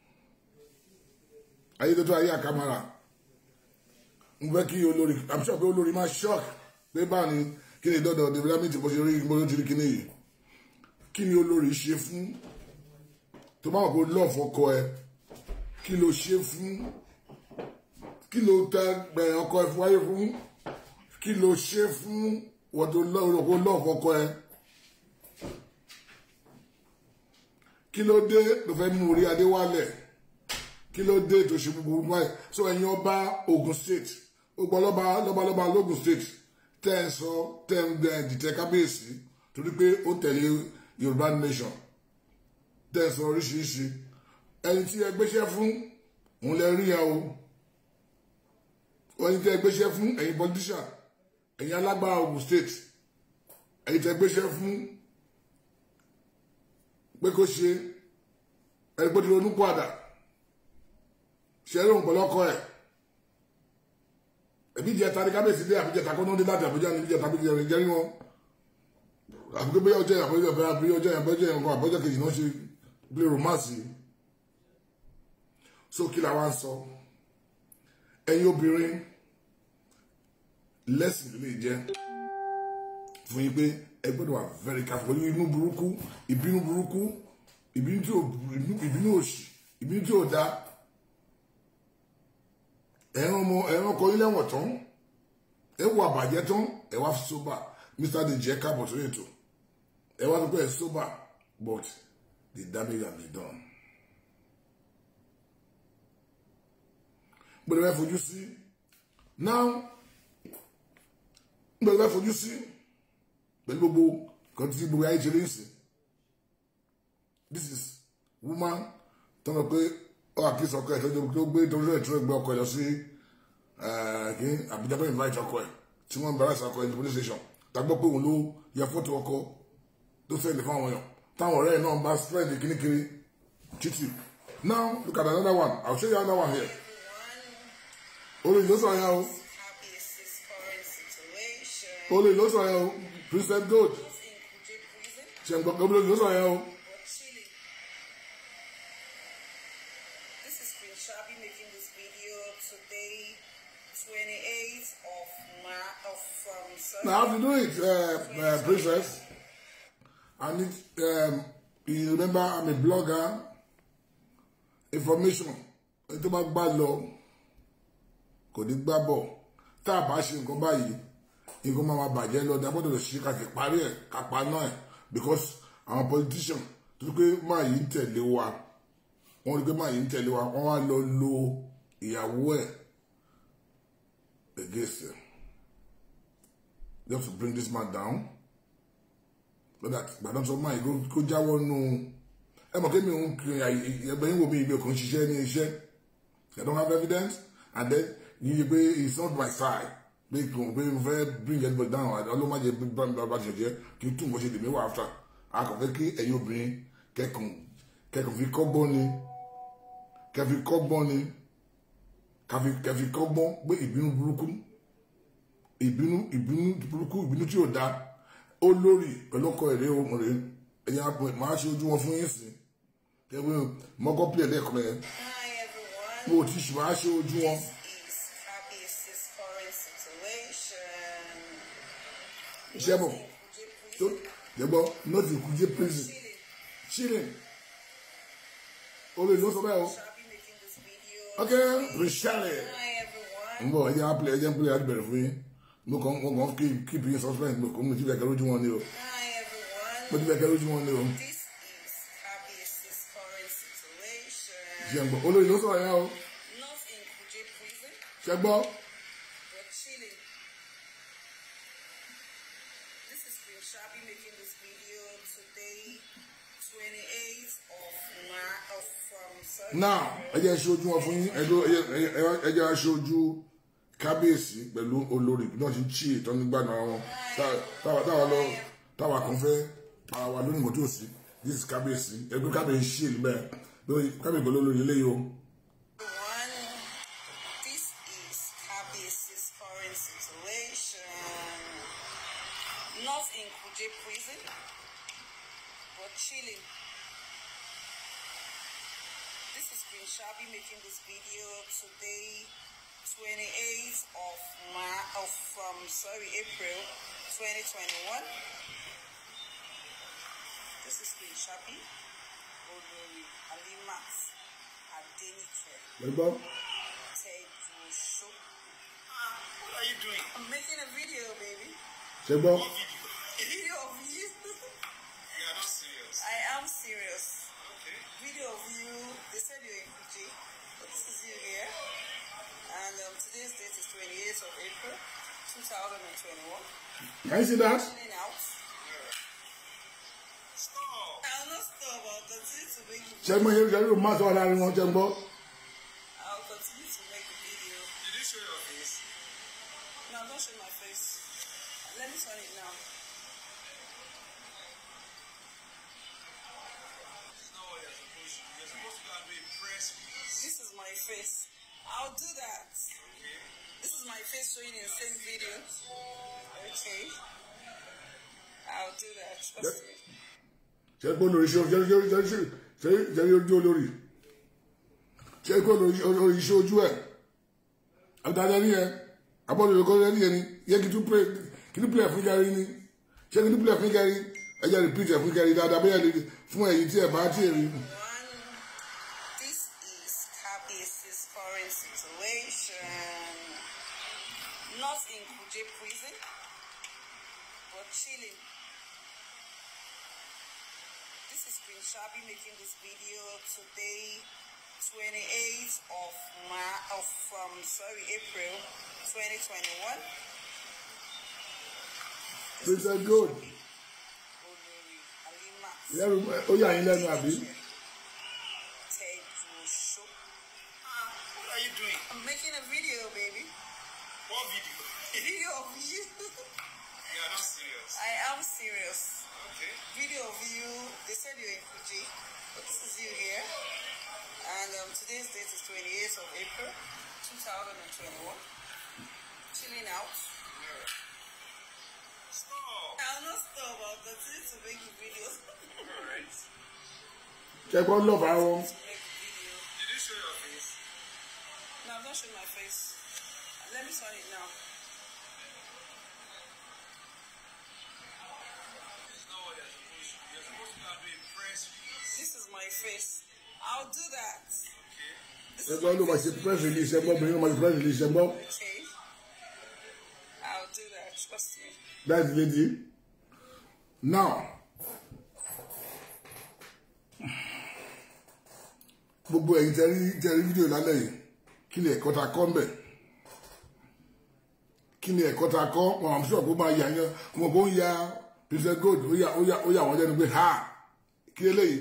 Speaker 2: ayé tó tó ayé àkàmàrà ń fẹ́ kí olórí i'm sure pé olórí máa shock pé báà ni kí ni dọ́dọ̀ development bó ṣe rí bó ṣe rí kíní yìí kí ni olórí ṣe fún tó bá wà pé lọ́ọ̀fù ọkọ ẹ kí ló ṣe fún kí ló tẹ gbẹ̀yìn ọkọ ẹ fún wáyé fún kí ló ṣe fún wọ́n tó lọ́ọ̀fù ọkọ ẹ kí ló dé tó fẹ́ mú orí adé wálẹ̀ kí ló dé tó ṣe gbogbo báyìí so ẹ̀yin ọba Ogun State gbogbo ọlọ́ba lọ́ba lọ́ba lógun State tẹ́ ẹ sọ tẹ́ ẹ dìtẹ̀ kábíyèsí torí pé ó tẹ̀lé yorùbá nation tẹ̀sán oríṣiríṣi ẹni tí ẹ gbéṣẹ́ fún òun lẹ rí ẹ o ẹni tí ẹ gbéṣẹ́ fún ẹ̀yin politician ẹ̀yin alágbára Ogun State ẹ̀yin tí ẹ gbéṣẹ́ fún pé kó ṣe ẹni pé tí ronú padà ṣe é lóhùn pẹ̀lú ọkọ ẹ̀ ẹbí ìjẹta ní kábíyèsí dé àbíjẹta kó náà dé láti àbújá ní ìjẹta bí ìjẹta jẹ́rí wọn àbúgbé bóyá ọjọ́ ìyàbọ̀ ìjọba àbí ọjọ́ ìyàbọ̀ ìjọba ìyàbọ̀ àbọ̀jọ́ kejì náà ṣe gbé romance so kí la wá ń sọ ẹ̀yin obìnrin lẹ́sìn lè jẹ́ fún yín pé ẹ gbọ́dọ̀ wà very careful pẹ̀lú inú burúkú ìbínú burúkú ìbínú tí ò ìbínú òṣì ìbínú tí ò dá ẹ̀rọ ọmọ ẹ̀rọ ọkọ ilé ẹ̀wọ̀n tán ẹ wọ àbàjẹ́ tán ẹ wá sober Mr. Deji ẹ káàbọ̀ sórí ètò ẹ wá pípẹ́ sober but the damage has been done. gbọ́dọ̀ bẹ́ẹ̀ fojú sí now gbọ́dọ̀ bẹ́ẹ̀ fojú sí pẹ̀lú gbogbo kan tí gbogbo ayé ṣe lè sìn this is woman tó mọ̀ pé ó àkíyèsí ọkọ ẹ̀ tó gbé torí ẹ̀ tó gbé ọkọ ẹ̀ lọ sí kí Àbújá bẹ́ẹ̀ invite ọkọ ẹ̀ tí wọ́n ń bẹ̀rẹ̀ sí ọkọ ẹ̀ ní police station tàgbọ́ pé òun ló ya fọ́tò ọkọ tó sẹ́ẹ̀lì fún àwọn èèyàn táwọn ọ̀rẹ́ ẹ̀ náà bá spread kìnnìkiri títì now look at another one I'll show you another one here olóyìn ló sọ yẹn o olóyìn ló sọ yẹn o Princess Gold ṣẹ̀ǹgbọ̀n olóyìn ló sọ yẹn o.
Speaker 3: This is Queen Shabi making this video today, 28th of March of um, sorry.
Speaker 2: Now, how to do it, uh, uh, princess? I need, um, you remember I'm a blogger. Information. Ẹni tó bá gbá lọ, kò ní gbá bọ̀. Tá a bá ṣe nǹkan báyìí, nǹkan máa ma bàjẹ́ lọ. Ní agbọ́dọ̀ lè ṣe ká ti parí ẹ̀, ká pa náà ẹ̀. Because àwọn politician tó pé máa yìí ń tẹ̀lé wa. Wọ́n rí pé máa yìí ń tẹ̀lé wa. Wọ́n wá lọ lo ìyàwó ẹ̀ against him. They have to bring this man down. So that gbàdán sọ máa yìí kó jáwọ́ nù ẹ mọ̀ kémi òun kiri ẹgbẹ́ yín wo mi ìgbẹ́ kò ń ṣiṣẹ́ ní iṣẹ́ I don't have evidence and then yìí pé it's not my side pé kò pé mo fẹ́ bring everybody down ọlọ́mọdé bá ti jẹ́ kí n tún bó ṣe lè mí wà after akọ̀fẹ́ kí ẹ̀yin obìnrin kẹ́kùn kẹ́kùn fi kọ́gbọ́n ni kẹ́fi kọ́gbọ́n ni kẹ́fi kọ́gbọ́n pé ìbínú burúkú ìbínú ìbínú burúkú ìbínú tí ò dáa ó lórí pẹ̀lú ọkọ èrè ohun rẹ̀ ẹ̀yà máa ṣe ojú wọn fún yín sí kẹ́wé mọ́kọ́ pílẹ̀ lẹ́kọ̀ọ́ yẹn
Speaker 3: Hi everyone.
Speaker 2: mo ti ṣì máa ṣe ojú wọn.
Speaker 3: This is Fabius's current situation.
Speaker 2: iṣẹ́ bọ̀ tó jẹ́gbọ́ nọ́ọ̀tì kújẹ́ prison chilling olè ló sọ bẹ́ẹ̀ o
Speaker 3: Shall be making this video.
Speaker 2: ok rìṣẹ́lẹ̀
Speaker 3: Hi everyone.
Speaker 2: ń bọ̀ ẹ̀jẹ̀ apilẹ̀ ẹ̀jẹ̀ ń pílẹ̀ láti bẹ̀rẹ̀ fún yín mo kàn mo kàn keep keep yín suspense mo kàn mo ti bẹ̀ kẹ́ lójú wọn ni o
Speaker 3: Hi everyone.
Speaker 2: mo ti bẹ̀ kẹ́ lójú wọn ni o
Speaker 3: This is Fabius's current situation.
Speaker 2: ṣe ń bọ̀ olè ló sọ̀rọ̀ yẹn o
Speaker 3: Not in Kuje prison,
Speaker 2: ṣe gbọ́
Speaker 3: but chilling. This is Queen Shabi making this video today, 28th of March of um, sorry.
Speaker 2: now ẹ̀jẹ̀ ṣe ojú wọn fún yín ẹ̀jẹ̀ ẹ̀jẹ̀ ṣe ojú kábíyèsí pẹ̀lú olórí náà ṣe ń chí ìtọ́ nígbà náà wọn táwa táwa lọ táwa kan fẹ́ para wa lónìí mọ́tò sí this is kábíyèsí ẹgbẹ́ kábíyèsí ṣì lè bẹ́ẹ̀ lórí kábíyèsí pẹ̀lú olórí eléyìí o.
Speaker 3: One, this is Kabis's current situation. Not in Kuje prison, but chilling. This is Queen Shabi making this video today, 28th of March of um, sorry April 2021. This is Queen Shabi, Olori Alimat Adenike.
Speaker 2: ẹgbọ́
Speaker 3: Teju
Speaker 4: What are you doing?
Speaker 3: I'm making a video, baby.
Speaker 2: ṣe gbọ́
Speaker 4: What video?
Speaker 3: A video of you.
Speaker 4: You are not serious.
Speaker 3: I am serious.
Speaker 4: Okay.
Speaker 3: Video of you. They said you're in Fuji, but this is you here. And um, today's date is 28th of April, 2021.
Speaker 2: can you see that.
Speaker 3: Chilling out.
Speaker 4: Stop.
Speaker 3: I'll not stop. I'll continue to make the
Speaker 2: ṣe gbọ́ ṣe ṣe yóò máa sọ láàrin wọn ṣe gbọ́
Speaker 3: I'll continue to make the video.
Speaker 4: Did you show your face?
Speaker 3: No, don't show my face. Let me turn it now.
Speaker 4: This is not what you're supposed to do. You're supposed to go and do a press release.
Speaker 3: This is my face. I'll do that.
Speaker 4: Okay.
Speaker 3: This is my face showing in the same video. Okay. I'll do that. Trust me.
Speaker 2: ṣe gbọ́ lórí ṣe ṣe ṣe ṣe ṣe ṣe ṣe ojú olórí ṣe gbọ́ lórí ṣe ojú ẹ̀ àtàlẹ́ ní ẹ abọ́dọ̀ lóko lẹ́ni yẹn ni yẹ kí tún pè kí tún pè fún gẹ́rí ni ṣé kí tún pè fún gẹ́rí ẹ jẹ́ repeat ẹ̀ fún gẹ́rí dáadáa bóyá lè fún ẹ̀yìn tí ẹ̀ bá tí ẹ̀ rí.
Speaker 3: One, this is Kabis's current situation. Not in Kuje prison, but chilling. This is Queen Shabi making this video today, 28th of March of um, sorry April 2021.
Speaker 2: This is good.
Speaker 3: Olori Alimat.
Speaker 2: lẹ́rù ó yà yín lẹ́nu àbí.
Speaker 3: Teju
Speaker 4: Ah, what are you doing?
Speaker 3: I'm making a video, baby.
Speaker 4: What video?
Speaker 3: A video of you.
Speaker 4: You are not serious.
Speaker 3: I am serious.
Speaker 4: Okay.
Speaker 3: Video of you. They said you're in Fuji, but this is you here. And um, today's date is 28th of April, 2021. Chilling out.
Speaker 4: Stop.
Speaker 3: I'll not stop. I'll continue to make the videos.
Speaker 4: Alright.
Speaker 2: ṣe gbọ́ lọ́ọ̀bù àwọn
Speaker 3: to make the video.
Speaker 4: Did you show your face?
Speaker 3: No, I'm not showing my face. Let me turn it now.
Speaker 4: It's not what you're supposed to do. You're supposed to go and do a press release.
Speaker 3: This is my face. I'll do that.
Speaker 4: Okay?
Speaker 3: This is
Speaker 2: ẹgbẹ́ ló máa ṣe press release ẹgbọ́ obìnrin ló máa ṣe press release ẹgbọ́
Speaker 3: Okay. I'll do that. Trust me.
Speaker 2: that's the lady now gbogbo ẹ̀yin tẹ́rí tẹ́rí fídíò lálẹ́ yìí kí ni ẹ̀kọ́ ta kọ́ ń bẹ̀ kí ni ẹ̀kọ́ ta kọ́ wọn àmì sọ̀rọ̀ kó máa yà yan wọn kò ń ya president gold ó yà ó yà ó yà wọ́n lẹ́nu pé ha kí eléyìí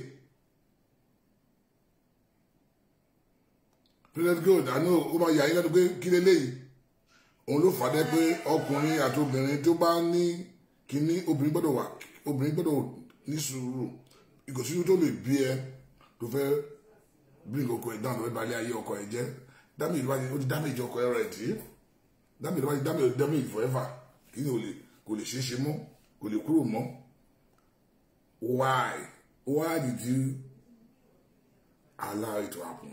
Speaker 2: president gold àná ó máa yà yín lẹ́nu pé kí eléyìí òun ló fàdé pé ọkùnrin àti obìnrin tó bá ní kíní obìnrin gbọ́dọ̀ wà obìnrin gbọ́dọ̀ ní sùúrù ìgòsíwú tó lè bí ẹ tó fẹ́ bring ọkọ ẹ down lọ bá ilé ayé ọkọ ẹ jẹ damage bá ó ti damage ọkọ ẹ rẹ tí damage bá ti damage damage forever kí ni ò lè kò lè ṣeé ṣe mọ́ kò lè kúrò mọ́ why why did you allow it to happen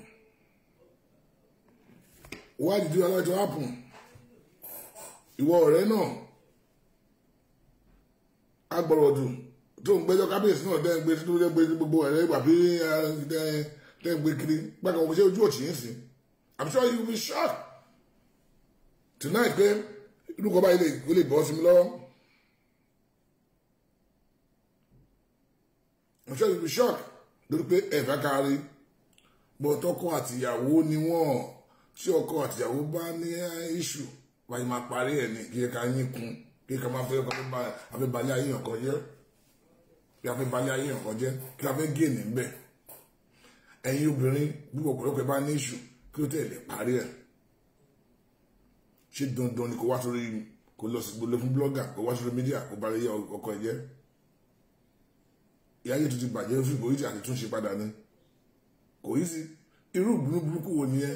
Speaker 2: why did you allow it to happen ìwọ ọ̀rẹ́ náà agbọ̀rọ̀dùn tó ń gbẹ́jọ́ kábíyèsí náà dẹ́ ń gbé tó dẹ́ gbé gbogbo ẹ̀rẹ́ ìgbà bí dẹ́ ń gbé kiri gbàgbọ́ ọmọ ṣé ojú òtí yín sí I'm sure you will be shocked tonight pé inú kọ́ báyìí lè ó lè bọ́ sí mi lọ́wọ́ I'm sure you will be shocked lórí pé ẹ̀fà kárí bọ́ tọkọ àtìyàwó ni wọ́n ṣé ọkọ àtìyàwó bá ní issue wáyé máa parí ẹ̀ ní kí ẹ ká yín kun kí ẹ ká máa fẹ́ ọkọ afẹ́ balẹ̀ ayé ọkọ jẹ́ kí a fẹ́ balẹ̀ ayé ọkọ jẹ́ kí a fẹ́ gé ní bẹ́ẹ̀ ẹ̀yin obìnrin bí ọ̀pọ̀lọpọ̀ bá ní ìṣù kí ó tẹ̀lé parí ẹ̀ ṣé dandan ni kò wá sórí kò lọ sí gbolo fún blọ́gà kò wá sórí mídíà kò balẹ̀ ayé ọkọ ẹ̀ jẹ́ ìyá yìí tó ti bàjẹ́ fún ìbòrí àti túnṣe padà ni kò yí sí irú ìbúrú burúkú wo nìyẹn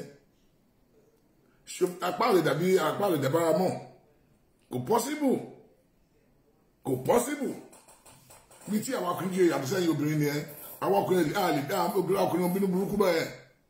Speaker 2: apá rẹ̀ dàbí apá rẹ̀ dàbára mọ́ kò pọ́síbù kò pọ́síbù bí tí àwọn akùnrin jẹ́ yàtọ̀ sẹ́yìn obìnrin ni ẹ àwọn ọkùnrin a lè dá obìnrin ọkùnrin bínú burúkú bẹ́ẹ̀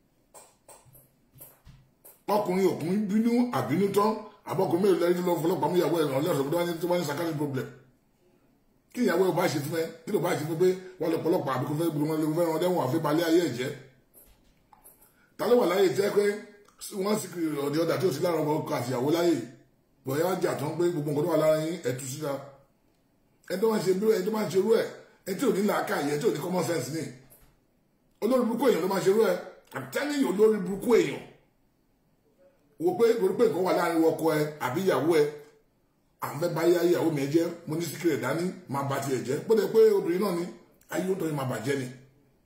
Speaker 2: ọkùnrin òkùnrin bínú àbínú tán àbọ̀kùnrin mẹ́rin lẹ́yìn tó lọ fọlọ́pàá mú ìyàwó ẹ̀rọ ọlọ́sọ̀ tó wá ní tó wá ní sakari problem kí ìyàwó ẹ̀ bá ṣe fún ẹ kí ló bá ṣe fún pé wọ́n lọ pọlọ́pàá àbíkú fẹ́ gbọ́n wọn lè fẹ́ wọn dẹ́wọ̀n àfi balẹ̀ ayé ẹ̀jẹ̀ ta ló wà láyé jẹ́ pé wọ́n sì kiri ọ̀dẹ̀ ọ̀dà tí ó ti lára ọkọ àtìyàwó láyè bọ̀yá jà tán pé gbogbo nǹkan tó wà lára yín ẹ̀tú síta ẹni tó máa ń ṣe bí ẹni tó máa ń ṣerú ẹ̀ ẹni tí ò ní làákàyè ẹni tí ò ní common sense ní olórí burúkú èèyàn ló máa ṣerú ẹ̀ àtẹ́lẹ̀ olórí burúkú èèyàn wo pé torí pé nǹkan wà láàrin ọkọ ẹ àbí ìyàwó ẹ àwọn fẹ́ bá yá ìyàwó mi jẹ́ mo ní síkìrì dání máa bá tiẹ̀ jẹ́ bó dẹ̀ pé obìnrin náà ni ayé ó tọ́ ni máa bàjẹ́ ni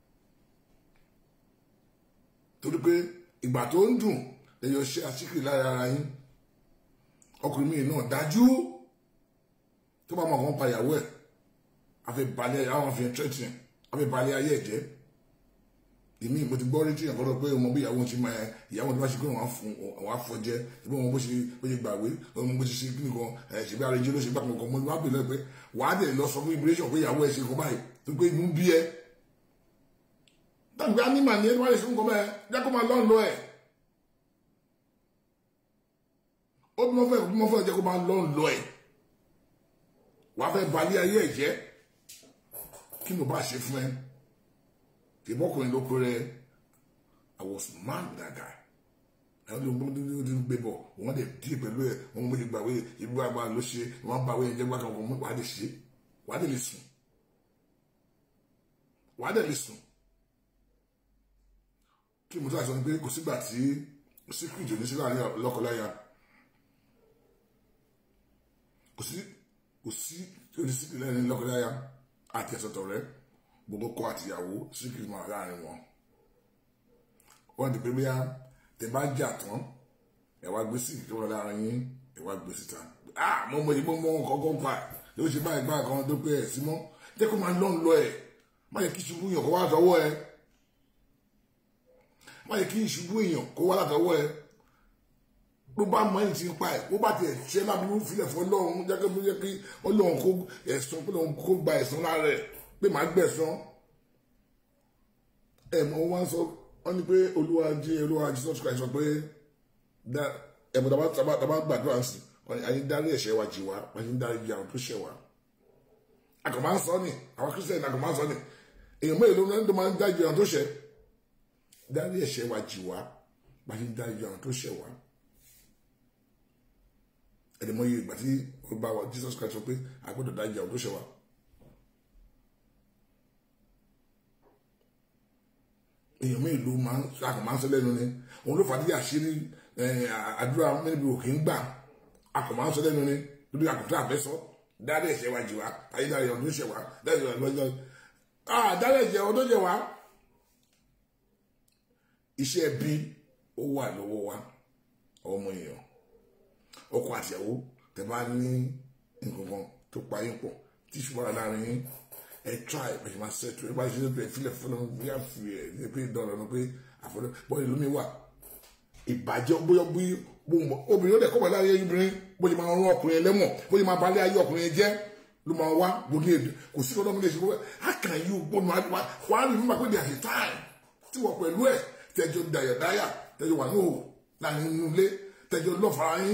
Speaker 2: torí pé ìgbà tó ń dùn ẹyọ ṣe àṣíkiri lára ara yín ọkùnrin mi náà dájú tó bá mọ àwọn pa ìyàwó ẹ àfi balẹ̀ àwọn àfi tẹ́tì àfi balẹ̀ ayé ẹ̀jẹ̀ èmi mo ti gbọ́ rí tí ìyàwó pé ọmọ bí ìyàwó ti máa ìyàwó ti bá ṣe pé wọ́n á fọ jẹ́ ìbí wọn bó ṣe bó ṣe gbàwé ọmọ bó ṣe ṣe kí nìkan ẹ̀ ṣe bí arẹjẹ ló ṣe gbà kankan mo wá bèèrè pé wàá dẹ̀ lọ sọ fún immigration pé ìyàwó ẹ̀ ṣe kọ́ báyìí tó pé inú bí ẹ tàbí anímà ní ẹni wá lè ṣe nǹkan bẹ́ẹ̀ jẹ́ kó máa lọ́n lọ ẹ̀ ó bí wọ́n fẹ́ bí wọ́n fẹ́ jẹ́ kó máa lọ́n lọ ẹ̀ wàá fẹ́ balẹ̀ ayé ẹ̀ jẹ́ kí ló bá ṣe fún ẹ ìbọ́kùnrin ló pé rẹ I was mad with that guy ẹ ló ń bọ́ ní ní gbé bọ̀ wọ́n dẹ̀ dí pẹ̀lú ẹ̀ wọ́n mú ìgbà wé ìlú àgbà ló ṣe wọ́n bá wé ẹ̀jẹ̀ gbàgbọ́ wọn wàá dẹ̀ ṣe wàá dẹ̀ lè sùn wàá dẹ̀ lè sùn kí mo tó àìsàn ni pé kò sígbà tí síkírìtì ní sílẹ̀ àárín lọ́kọláya kò sí kò sí onísíkírìtì lẹ́yìn lọ́kọláya àti ẹ̀sọ̀tọ̀ rẹ gbogbo kọ àtìyàwó síkírìtì máa láàrin wọn wọ́n ti pé bóyá tẹ bá jà tán ẹ wá gbé sí ìjọba láàrin yín ẹ wá gbé síta ah mo mọ ìbọn mọ kọ́kọ́ pa ló ṣe báyìí báyìí kan tó pé ẹ̀ sí mọ́ jẹ́ kó máa lọ́n lọ ẹ̀ má yẹ kí ṣubú yàn kó wá sọ́wọ́ ẹ̀ má yẹ kí ìṣubú èèyàn kó wá látọwọ́ ẹ ló bá mọ ẹni tí ń pa ẹ ó bá tiẹ̀ ṣe lábúrú filẹ̀ fún ọlọ́run jẹ́ kí jẹ́ kí ọlọ́run kó ẹ̀sán pé ọlọ́run kó gba ẹ̀sán lára ẹ̀ pé màá gbẹ̀sán ẹ̀ mọ wọn sọ wọn ni pé olúwa jí olúwa Jesus Christ sọ pé that ẹ̀bùn tàbá tàbá tàbá gbàdúrà ń sìn ayé dárí ẹ̀ṣẹ̀ wa jì wá ayé dárí jì àwọn tó ṣẹ̀ wá àkàmá ń sọ ni àwọn kristian àkàmá ń sọ ni èèyàn mélòó ló ń tó máa ń dájú àwọn tó ṣẹ̀ dárí ẹ̀ṣẹ̀ wa jì wá ayé dárí jì àwọn tó ṣẹ̀ wá ẹ̀dẹ̀mọ́ yìí ìgbà tí ó bá wa Jesus Christ sọ pé àgbọ̀dọ̀ dájú àwọn tó ṣẹ̀ wá. èèyàn mélòó máa ń àkàmá ń sọ lẹ́nu ni òun ló fàdí àṣírí àdúrà mẹ́rin òkè ń gbà àkàmá ń sọ lẹ́nu ni lórí àkùtà àfẹ́sọ́ dárí ẹ̀ṣẹ̀ wa jì wá ayé dárí ọ̀dún tó ṣẹ̀ wá dárí ọ̀dún tó ṣẹ̀ wá ah dárí ẹ̀ṣẹ̀ ọ̀dún tó ṣẹ̀ wá. iṣẹ́ bí ó wà lọ́wọ́ wa ọmọ èèyàn ọkọ àtìyàwó tẹ bá ní nǹkan kan tó pa yín pọ̀ tí ṣùgbọ́n láàrin yín ẹ try ẹ máa ṣètò ẹ bá ṣe ṣètò ẹ filẹ̀ fún ọ bí a fi ẹ ní pé dọ̀rọ̀ ní pé àfọdọ́ bọ́ọ̀lù lómi wà ìbàjẹ́ bóyá bí obìnrin ó dẹ̀ kọ́ wà láyé obìnrin bó ṣe máa rán ọkùnrin ẹlẹ́wọ̀n bó ṣe máa balẹ̀ ayé ọkùnrin jẹ́ ló máa wá gbogbo èdè kò sí ọdọ́ mi lè ṣe kó how can you gbọ́nù wá wá rí mímọ́ pé there is a time tí wọ́n pẹ̀lú ẹ̀ tẹ́jọ́ dayọ̀dáyà tẹ́jọ́ wà ní òwò láàrin inú ilé tẹ́jọ́ lọ́fàá yín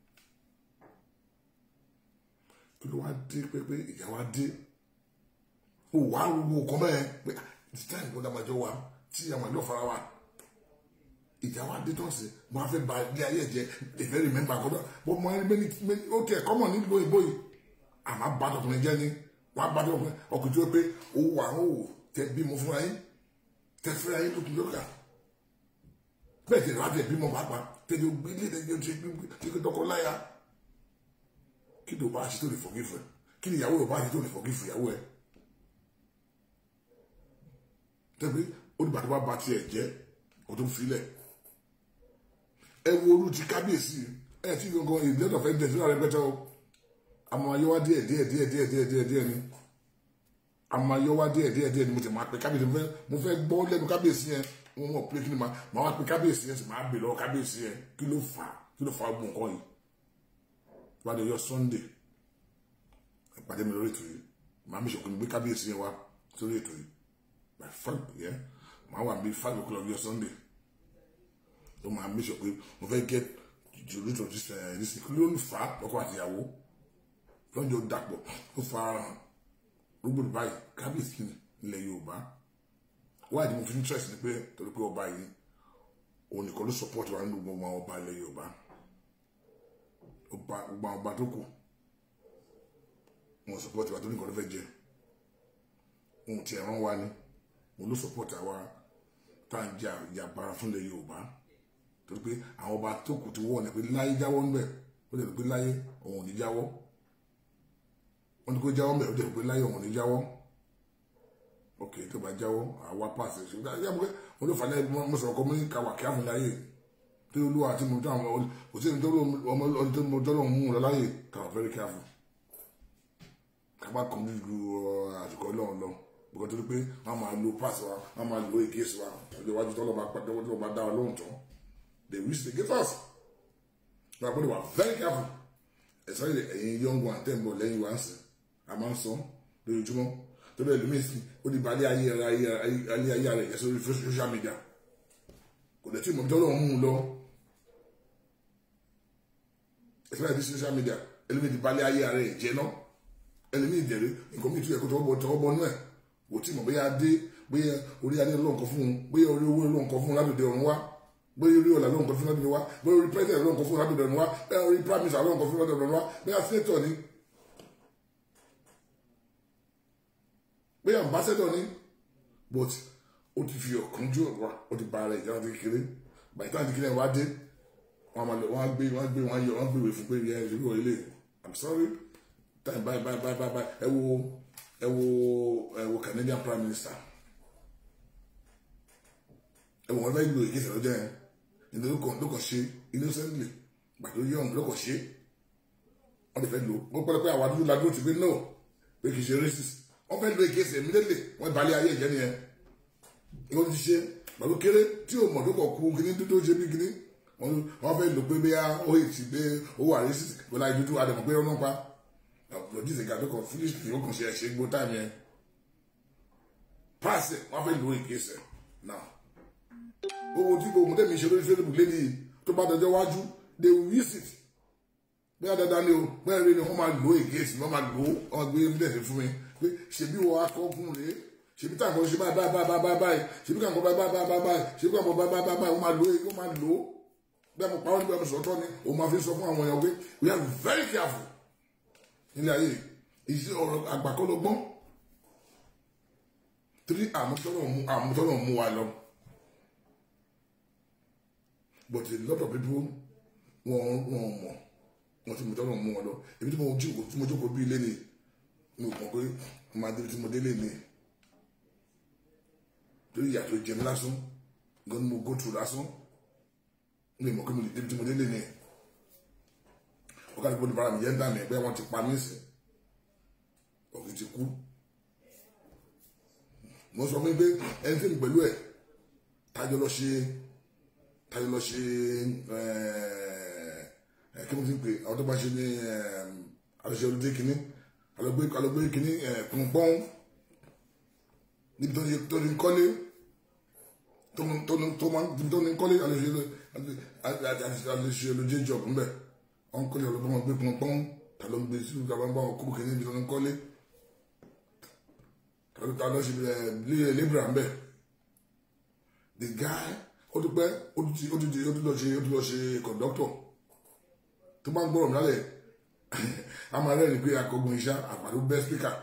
Speaker 2: kí ló wá dé pé pé ìyá wa dé ó wà á wo kọ́ mẹ́ẹ̀ pé it's time kó dàmájọ wa tí àmàjọ fara wa ìjà wa dé tán sí mo á fẹ́ ba ilé ayé jẹ́ ìfẹ́ rẹ̀ mẹ́mbà kọ́dọ̀ bó mo á rí mẹ́ni mẹ́ni ó tiẹ̀ kọ́mọ̀ nílùú òyìnbó yìí àmà bá tọkùnrin jẹ́ ni wọ́n á bá tọkùnrin ọkùnrin tó pé owó wà ó tẹ bímọ fúnra yín tẹ fúnra yín lókun lókà bẹ́ẹ̀ tẹ̀lé wá tẹ bímọ pàápàá tẹ̀lé gbélé tẹ̀lé tẹ̀lé tọkọ láya kí ló bá ṣe tó lè forgive kí ni ìyàwó rẹ̀ bá ṣe tó lè forgive ìyàwó ẹ̀ tẹ́bí ó dìgbà tó bá ba tiẹ̀ jẹ́ kó tó filẹ̀ ẹ wo olú ti kábíyèsí ẹ tí gangan ìdílé ọ̀fẹ́ jẹ sílẹ̀ rẹpẹtẹ o àmọ́ ayọ́wá díẹ̀ díẹ̀ díẹ̀ díẹ̀ díẹ̀ díẹ̀ díẹ̀ ni àmọ́ ayọ́wá díẹ̀ díẹ̀ díẹ̀ ni mo ti máa pe kábíyèsí mo fẹ́ gbọ́ lẹ́nu kábíyèsí yẹn wọ́n mọ̀ pé kí ni màá wá pe kábíyèsí yẹn sì máa bè lọ́wọ́ kábíyèsí yẹn kí ló fà kí ló fà gbọ̀n kọ́ yìí wọ́n á lè yọ Sunday ìpàdé mi lórí ètò yìí màá mi ṣòkò ní gbé kábíyèsí yẹn wá sórí ètò yìí by five yeah màá wà bí five o'clock yọ Sunday tó máa make sure pé mo fẹ́ get the root of this uh, this kí ló ń fa ọkọ àtìyàwó lọ́jọ́ dàpọ̀ ó fa rúgbòdì báyìí kábíyèsí ilẹ̀ Yorùbá wáyé ni mo fi ní trust ni pé torí pé ọba yìí òun nìkan ló support wa nínú gbogbo àwọn ọba ilẹ̀ Yorùbá ọba gbogbo àwọn ọba tó kù wọn support wa tó nìkan ló fẹ́ jẹ ohun tí ẹ̀ràn wa ni mo ló support àwa tá à ń jà ìjàmbára fúnlẹ̀ Yorùbá torí pé àwọn ọba tó kù ti wọ̀ ní pé láyé jáwọ́ ń bẹ̀ ó lè rí pé láyé òun ò ní jáwọ́ wọ́n ní kó jáwọ́ ń bẹ̀ ó lè rí pé láyé òun ò ní jáwọ́ ok tó bá jáwọ́ àwa pàṣẹ ṣe ṣe ṣe mo ló fà lẹ́yìn mo sọ̀rọ̀ kọ́ mo ní ká wà kí á fún láyé tí olúwa àti mo dáhùn ọmọ kò sí nítorí ọmọ ọdún tó mo dọ́lọ́ mú un lọ láyé ká wà very careful ká má kàn ju àsìkò ọlọ́run lọ bùkọ́ torí pé wọ́n máa lo pass wa wọ́n máa lo against wa ọjọ́ iwájú tọ́lọ́ máa pàdé ọjọ́ máa dá wa lóhùn tán they wish against us wọ́n àgbọ̀dọ̀ wà very careful ẹ̀sọ́ ilẹ̀ ẹ̀yin young one tẹ̀ ń bọ̀ lẹ́yìn wa ń sìn a máa ń sọ lójoojúmọ́ torí ẹlòmíì sí ó ní balẹ̀ ayé ayé ayé ayé rẹ̀ yẹ sórí social media kò dẹ̀ tí mo tọ́lọ́ mú un lọ ẹ̀sọ́ ìdí social media ẹlòmíì ti balẹ̀ ayé rẹ̀ jẹ́ náà ẹlòmíì ìdẹ̀rẹ̀ nǹkan mi tún yẹ kó tọwọ́ bọ́ náà kò tí mọ̀ bóyá dé bóyá orí adé ọlọ́run kan fún un bóyá orí owó ọlọ́run kan fún un lábẹ́dẹ ọ̀run wá bóyá orí ọ̀là ọlọ́run kan fún un lábẹ́dẹ wá bóyá orí president ọlọ́run kan fún un lábẹ́dẹ ọ̀run wá bóyá orí prime minister ọlọ́run kan fún un lábẹ́dẹ ọ̀run wá bóyá senator ni bóyá ambassador ni but ó ti fi ọ̀kánjú wa ó ti ba ara ìjà wọn ti kékeré bàtí táwọn ti kékeré wá dé wọn á gbé wọn á gbé wọn á yọ wọn á gbé ìwé fún pé ìyá ìṣèlú wọlé i'm sorry time bye bye bye bye bye ẹ wo ẹ wo ẹ wo Canadian prime minister ẹ wọ wọn fẹẹ lo ìgbésẹ̀ lọ́jọ́ yẹn ìdí ló kàn ló kàn ṣe innocently gbàtó yọ̀ǹ ló kàn ṣe wọn lè fẹ́ lò wọn pẹlẹ pé àwọn adúlọ adúlọ ti fi no pé kì í ṣe racist wọn fẹ́ lo ìgbésẹ̀ immediately wọn balẹ̀ ayé ìjẹ́ nìyẹn wọn ti ṣe gbàtó kéré tí o mọ̀ tó kọ̀ kú kíní dúdú ṣe bí kíní wọn fẹ́ lò pé bí ó yìí ti gbé owó racist pẹ̀lú àyè dúdú adẹ̀mọ̀ pé ọ̀nà pa lọ́dún ìgbà tó kọ̀ fúlíṣì ó kàn ṣe ẹ̀ṣẹ̀ gbó táìmù yẹn pàṣẹ wọn fẹ́ lo ìgbésẹ̀ náà owó tí gbogbo tẹ̀mí ṣe lórí Facebook lẹ́ni tó bá dọjọ́ wájú they will use it bóyá dandan ni o bóyá rí ni wọ́n máa lò against wọ́n máa lò ó wọ́n gbé evidence fún mi pé ṣebí wọ́n akọ́kùn rèé ṣebí táwọn ṣe báyìí báyìí báyìí báyìí báyìí ṣebí káwọn báyìí báyìí báyìí báyìí ṣebí káwọn báyìí báyìí báyìí wọ́n máa lò ó wọ́n máa lò ó bẹ́ẹ̀ mo parọ́ nígbà mo sọ̀tọ̀ ni òun máa fi sọ fún àwọn èèyàn pé we are very careful nílé ayé ìṣe ọ̀rọ̀ àgbàkọ́lọ́gbọ́n torí àmútọ́nà mú wa lọ but a lot of people wọn wọn mọ̀ wọn ti mú tọ́nà mú wọn lọ èmi tí mo jókòó tí mo jókòó bí ilé ni mo mọ̀ pé mo máa débi tí mo délé ni torí ìyà tó jẹ mí lásán gan ni mo go through lásán mi mọ̀ pé mo lè débi tí mo délé ni ọ̀gá àdúgbò ní bára mi yẹn ń dà mí ẹgbẹ́ wọn ti pa mí sí ọ̀gá ti kú mo sọ fún mi pé ẹni tí mi pẹ̀lú ẹ̀ tájọ lọ ṣe tájọ lọ ṣe ẹ kí mo ti pè àwọn tó bá ṣe ní àlọṣe olùdé kínní alọgbé alọgbé kínní pọnpọn níbi tó ní tó ní kọ́lé tó ní tó ní tó máa tó ní kọ́lé àlọṣe àlọṣe olùdé job ńbẹ wọn kọ́lé ọlọ́gbọ́n wọn gbé pọnpọn tà ló ń gbé sí ìjọba bá wọn kó kínní níbi tó ní kọ́lé ta ló ṣe ẹ libra ń bẹ the guy ó ti pẹ́ ó ti ó ti ó ti lọ ṣe ó ti lọ ṣe conductor tó bá ń gbọ́rọ̀ nálẹ̀ a máa rẹ́rìn pé akọgun iṣẹ́ àpàdé bẹ́ speaker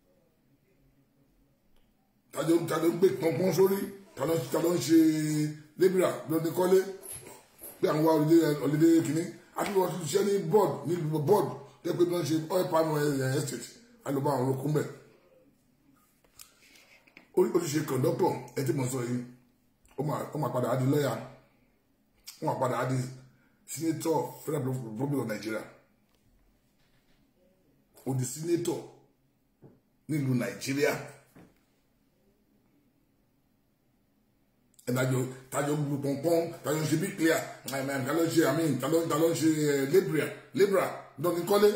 Speaker 2: tájọ tájọ gbé pọnpọn sórí tájọ ń ṣe libra ló ní kọ́lé pé àwọn wa ọ̀lẹ́dẹ́ kìíní àti wọ́n ti ṣiṣẹ́ ní board ní board tẹ́ pé wọ́n ṣe oil palm estate alùpàá àwọn olókùn bẹ́ẹ̀ ó ti ṣe kọ̀ńdọ́tọ̀ ẹ tí mo sọ yìí ó máa padà á di lọ́yà ó máa padà á di senator federal republic of Nigeria ó di senator nílùú Nàìjíríà ẹnìdájọ tájọ gbogbo pọnpọn tájọ ń ṣe bí clear tájọ ń ṣe àmì tájọ ń ṣe libra libra dọ́ni kọ́lé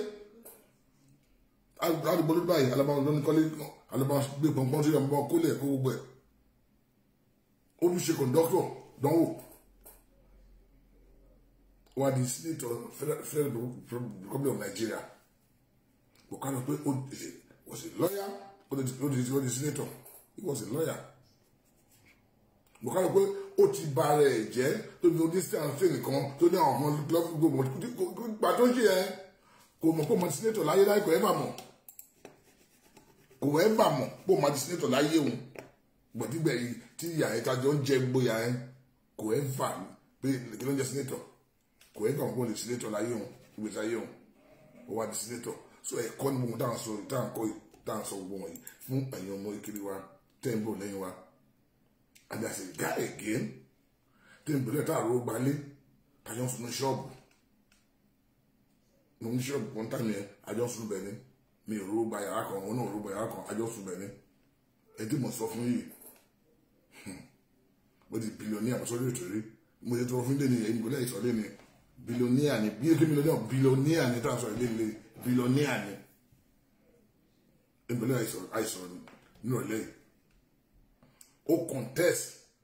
Speaker 2: àdúgbò ló báyìí alábàáwọn dọ́ni kọ́lé alọba gbé pọnpọn sí ọmọ kólẹ kó gbogbo ẹ ó tún ṣe kọńdọkítọ dánwò wà di senator federal republic of Nigeria kò ká lọ pé ó was a lawyer ó di ó di senator he was a lawyer kò ká lọ pé ó ti ba rẹ̀ jẹ́ tó ní distance train nìkan tó ní àwọn ọmọ gbogbo gbà tó ń ṣe yẹn kò mọ̀ pé ọmọ senator láyé láyé kò ẹ́ bà mọ̀ òun ẹ bà mọ̀ pé òun máa di sínétọ̀ láyé òun gbọ̀dígbẹ̀ yìí tí ìyá ẹ̀ tajọ́ ń jẹ gbóyà ẹ̀ kò ẹ fà pé kí ló ń jẹ sínétọ̀ kò ẹ bà mọ̀ pé òun lè sínétọ̀ láyé òun ìgbésí ayé òun ó wá di sínétọ̀ so ẹ̀kọ́ ni mo dáhùn sọ dáhùn kọ́ dáhùn sọ gbogbo wọ̀nyí fún ẹ̀yin ọmọ ìkiri wa tẹ́ ń bọ̀ lẹ́yìn wa and as a guy again tẹ́ ń bẹ̀rẹ̀ táàrọ̀ ó gbalé tajọ́ ń sunu ṣọ́ọ̀bù mo ní ṣọ́ọ̀bù kan tàmí ẹ̀ àjọ ń sunu bẹ̀ ni mi ò rúgbà yàrá kan òun náà rúgbà yàrá kan àjọ sùn bẹ̀rẹ̀ ẹdí mo sọ fún yìí mo di bílíọ̀nì àmọ́sọ́rí ètò rí mo ti tọrọ fún ilé ni ẹni kò lẹ́yìn sọ́lé ni bílíọ̀nì àní bí èké mílíọ̀nì bílíọ̀nì àní tá à ń sọ ilé ilé bílíọ̀nì àní ẹni kò lẹ́yìn àìsàn nínú ọ̀lẹ́ yìí ó contest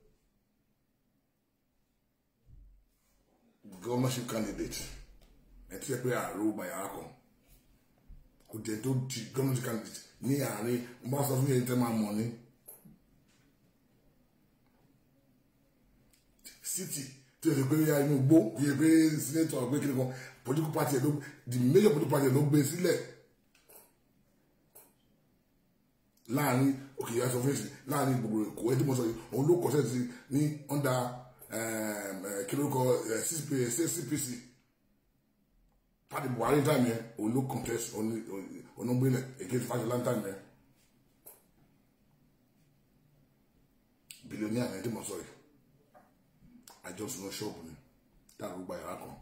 Speaker 2: governorship candidate ẹ ti sẹ pé àrùn gbàyàrá kan kò jẹ tó di gọ́ọ̀mẹ̀ntì candidate ní àárín mo bá sọ fún yẹn tẹ́ máa mọ̀ ní. city tí o ti gbé ya inú gbó yẹ pé senator gbé kiri kan political party ló the major political party ló gbé sílẹ̀ láàrin òkè yà sọ fún yẹn láàrin gbogbo èkó ẹtí mo sọ yìí òun ló kọ sẹ́ẹ̀tì ní under kí ló kọ CPC pàdé buhari time yẹn òun ló contest onugbele against Fashola time yẹn billionaire yẹn tí mo sọ yìí àjọsùn ṣọ́ọ̀bù ni dáàbò gba yàrá kan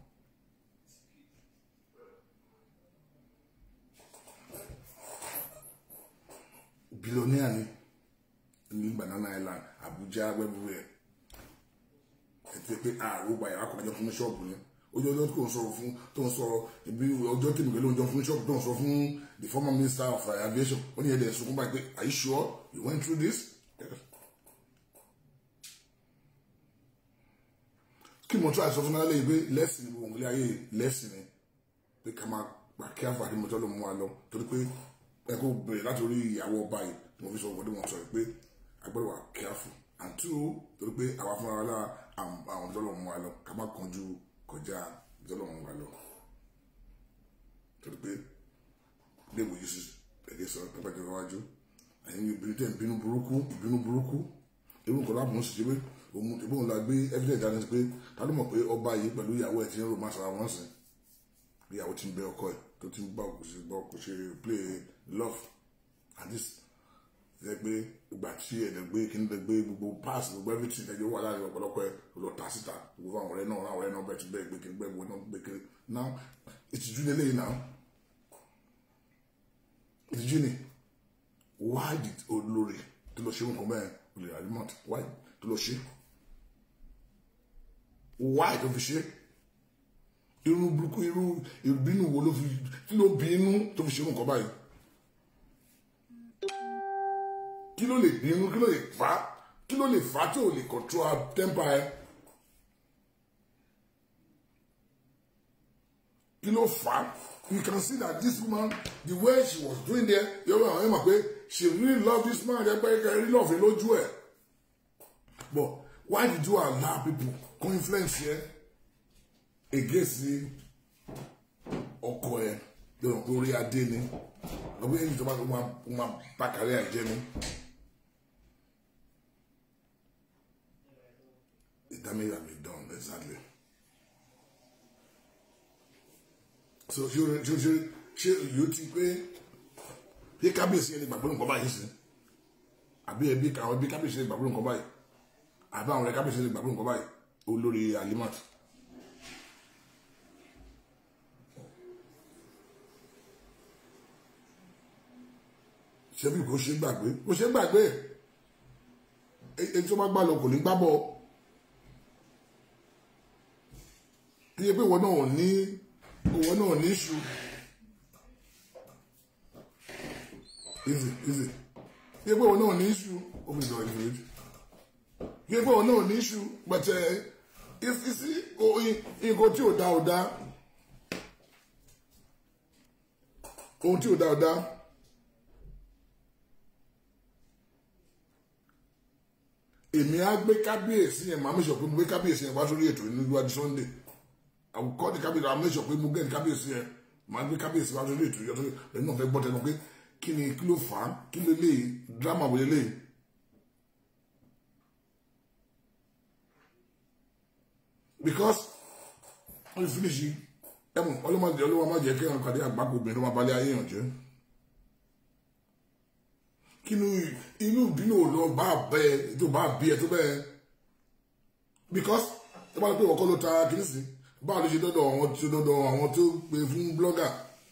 Speaker 2: billionaire ni ní banana island abuja everywhere ẹ ti pé àrùn gba yàrá kan àjọsùn ṣọ́ọ̀bù ni ojú ọjọ́ tó ń sọ̀rọ̀ fún tó ń sọ̀rọ̀ ibi ọjọ́ tí nìkan ló ń jọ fún ṣọ́ọ̀bù tó ń sọ fún the former minister of aviation ó ní ẹ̀dẹ̀ sunkún báyìí pé are you sure you went through this? kí mo tún àìsàn fún alẹ́ yìí pé lẹ́sìn ni òun ilé ayé lẹ́sìn ni pé ká máa gbà kí àǹfààní mo tọ́ ló mú wa lọ torí pé ẹ kó bẹ̀rẹ̀ láti orí ìyàwó ọba yìí tí mo fi sọ wọ́n tí mo sọ pé agbọ́dọ̀ wà careful and two torí pé àwa fúnra wa lára àwọn tọ́lọ̀ mú wa lọ ká má kánjú kọjá tọ́lọ̀ mú wa lọ torí pé léwu yìí sí ẹ̀gẹ́ sọ pẹ́pẹ́ tó wájú ẹ̀yin obìnrin tẹ̀ ń bínú burúkú ìbínú burúkú ewu nǹkan láàbùn sì ṣe pé òun ìbọn la gbé evidence dání sí pé ta ló mọ̀ pé ọba yìí pẹ̀lú ìyàwó ẹ̀ ti ń romance ara wọn sìn ìyàwó ti ń bẹ ọkọ ẹ̀ tó ti ń bá òkú sí bá òkú ṣe play love and this ṣe pé ìgbà tí ẹ̀ gbé kíní lè gbé gbogbo pass gbogbo everything ẹ̀jẹ̀ wà láàrin ọ̀pọ̀lọpọ̀ ẹ̀ lọ tà síta gbogbo àwọn ọ̀rẹ́ náà àwọn ọ̀rẹ́ náà bẹ̀ ti bẹ́ẹ̀ gbé kíní gbẹ́ gbogbo náà gbé kíní now ìtìjú lélẹ́yìn náà ìtìjú ni why did olórí tó lọ ṣe nǹkan bẹ́ẹ̀ olè alimot why tó lọ ṣe why tó fi ṣe irú burúkú irú ìbínú wo ló fi kí ló bínú tó fi ṣe nǹkan báyìí kí ló lè bínú kí ló lè fà á kí ló lè fà á tí ò lè control temper ẹ kí ló fà á you can see that this woman the way she was doing there yọ̀wọ̀ àwọn ẹ̀ mọ̀ pé she really love this man ẹ̀ pé ẹ̀ rí lọ́ọ̀fẹ́ lójú ẹ̀ but why did you allow people to influence yẹ against ọkọ ẹ lọ́nà pé orí adé ni ọgbẹ́ yẹn ìjọba tó máa bá kárí àìjẹ́ ni the damage has been done exactly. so ṣe ṣe ṣe ṣe yóò ti pé bí kábíyèsí ẹni gbàgbọ́ nǹkan báyìí sí àbí ẹbí àwọn ẹbí kábíyèsí ẹni gbàgbọ́ nǹkan báyìí àbí àwọn ẹ̀ka kábíyèsí ẹni gbàgbọ́ nǹkan báyìí olórí alimat. ṣebí kò ṣe gbàgbé kò ṣe gbàgbé èyí tó bá gbà lọ kò ní gbábọ kí ẹ pé ìwọ náà ò ní ìwọ náà ní iṣu easy easy kí ẹ pé ìwọ náà ní iṣu omi ìdọ̀ ìfìrí kí ẹ pé ìwọ náà ní iṣu pẹ̀tẹ́ ìsí nǹkan tí ò dá ò dá ohun tí ò dá ò dá. èmi á gbé kábíyèsí yẹn màá mẹ́sọ̀ pé mo gbé kábíyèsí yẹn wá sórí ètò níwájú sunday àwùkọ́ ní kábíyèsí àwọn mẹ́sọ̀ pé mo gẹ́ ní kábíyèsí yẹn màá gbé kábíyèsí wá sórí ètò yẹn lẹ́nu náà fẹ́ gbọ́ tẹnu pé kí ni kí ló fà á kí ló lè dírámà wọlé lè. because wọ́n ti finish ẹ̀mú ọlọ́mọdé ọlọ́mọ jẹ́ kí wọ́n kàdé àgbákò obìnrin tó máa balẹ̀ ayé yàn jẹ́ kínú inú ìbínú ò lọ bá bẹ tó bá bí ẹ tó bẹ because tó bá lọ pé ọkọ ló ta kìíní sí báwo ló ṣe dọdọ àwọn tó dọdọ àwọn tó pè fún blogger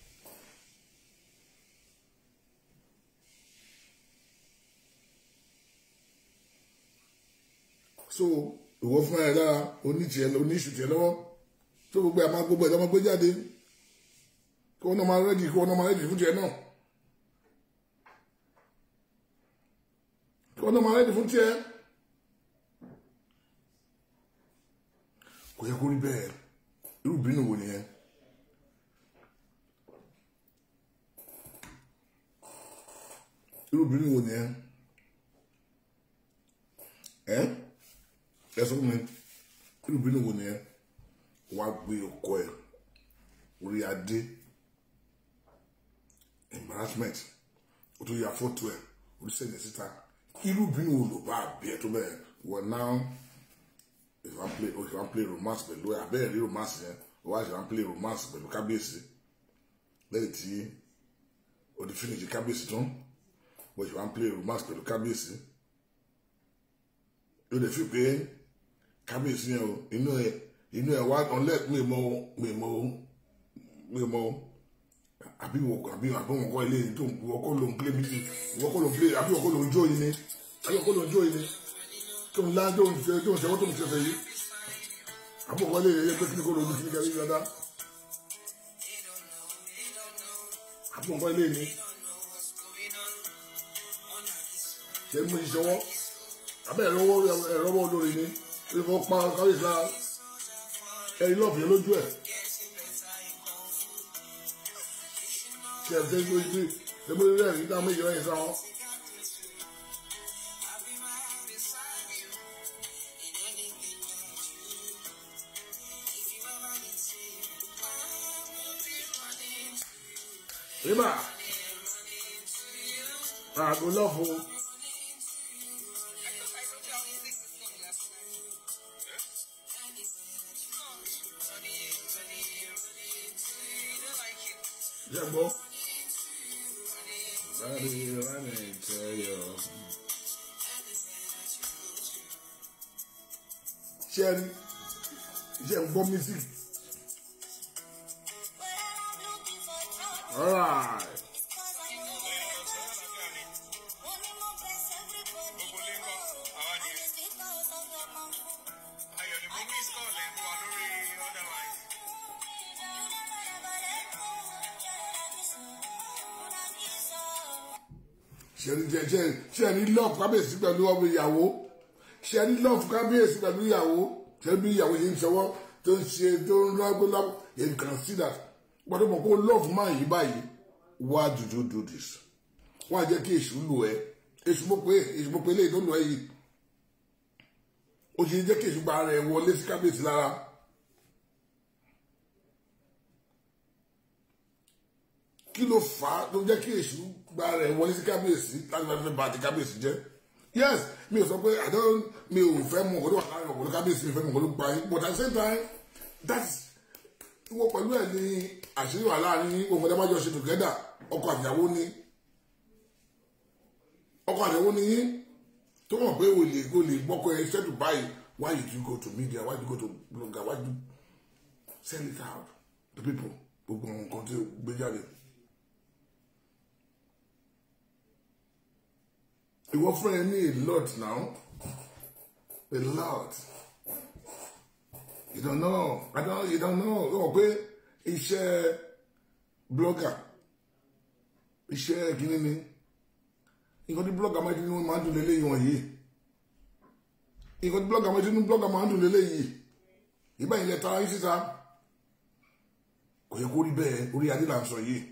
Speaker 2: so ìwọ fún ẹ lára oníṣẹ oníṣù tiẹ lọ́wọ́ tó gbogbo ẹ máa gbogbo ẹ lọmọ gbé jáde kí wọn náà máa rẹdì kí wọn náà máa rẹdì fún tiẹ náà. kí wọn náà máa rẹ́dì fún tiẹ̀ kò yẹ kó rí bẹ́ẹ̀ irú bínú wo nìyẹn irú bínú wo nìyẹn ẹ ẹ sọ fún mi irú bínú wo nìyẹn wàá gbé ọkọ ẹ orí adé embarrassment o tó yà fọ́tò ẹ oríṣiríṣi síta irú bínú wo ló bá bí ẹ tó bẹ́ẹ̀ wọ̀ náà if I play if I play romance pẹ̀lú ẹ abẹ́rẹ́ rí romance yẹn o wá ṣe wá play romance pẹ̀lú kábíyèsí lẹ́yìn tí o ti finish kábíyèsí tán o ṣe wá play romance pẹ̀lú kábíyèsí o lè fi pé kábíyèsí yẹn o inú ẹ inú ẹ wá unless mi mọ mi mọ mi mọ àbí wọ àbí àbí wọn kọ ilé yìí tó wọ́n kọ́ ló ń play mi wọ́n kọ́ ló ń play àbí wọ́n kọ́ ló ń jó yìí ni àbí wọ́n kọ́ ló ń jó yìí ni tó ń lá tó ń ṣe tó ń ṣe wọ́n tó ń ṣe fẹ́ yìí àbí wọ́n kọ́ ilé yìí pé kí ni kò ló ń kí ni kẹ́lí dáadáa àbí wọ́n kọ́ ilé yìí ni ṣe mú ìṣọwọ́ abẹ́ ẹ̀rọ ẹ̀rọ olórí ni ìfọ̀ pa káwé ìsìlá ẹ̀yin lọ́ọ̀fù yẹn lójú ẹ̀ ṣe ẹ̀ ṣe gbé gbé ṣe rẹ̀ nígbà méjì lẹ́yìn sáwọn. Rima, àgọ́ lọ́ọ̀fù. Ṣé gbọ́? Báyìí wà ní ìtẹ́yọ̀. Ṣé ẹ rí? Ṣé ń gbọ́ music? Alright.
Speaker 4: Ayọ̀ ni mo ní ìsọ̀lẹ̀ mú wa lórí other line.
Speaker 2: ṣẹ́ni jẹ́ ṣẹ́ ṣẹ́ni lọ́ọ̀fù kábíyèsí pẹ̀lú ọmọ ìyàwó ṣẹ́ni lọ́ọ̀fù kábíyèsí pẹ̀lú ìyàwó ṣẹ́ni bí ìyàwó yìí ń ṣọwọ́ tó ń ṣe tó ń lọ́gbó lọ́gbó you can see that gbọ́dọ̀ mọ̀ kó lọ́ọ̀fù máa yí báyìí why did you do this wọ́n á jẹ́ kí èṣù lù ẹ́ èṣù mo pé èṣù mo pé léyìí tó lù ẹ́ yìí ó ṣe jẹ́ kí èṣù gba ara ẹ̀ wọlé sí kábíyèsí lára kí ló fà á tó jẹ́ kí èṣù gba rẹ̀ wọlé sí kábíyèsí láti fẹ́ fẹ́ bá ti kábíyèsí jẹ́ yes mi ò sọ pé i don't mi ò fẹ́ mọ̀ ọ̀dọ́ àkàrà ọ̀dọ́ kábíyèsí mi fẹ́ mọ̀ ọ̀dọ́ pa yín but at the same time that's wọ́n pẹ̀lú ẹ̀ ní àṣírí wà láàrin ohun ẹ̀dá májọ ṣe together ọkọ àtìyàwó ni ọkọ àtìyàwó ni yín tó mọ̀ pé o lè o lè gbọ́kọ ẹ ṣẹ́tù báyìí why did you go to media why did you go to blogger why did you send it out to people gbogbo nǹkan tí o gbé jáde. ìwọ fún ẹ ní a lot now a lot you don't know i don't you don't know ó mọ̀ pé iṣẹ́ blogger iṣẹ́ kìíní ni nǹkan tí blogger máa ń dún máa ń dùn lélẹ́yìn wọ̀nyí nǹkan tí blogger máa ń dún blogger máa ń dùn lélẹ́yìn ìgbà yìí lẹ tara yín síta kò yẹ kó rí bẹ́ẹ̀ orí adé là ń sọ yìí.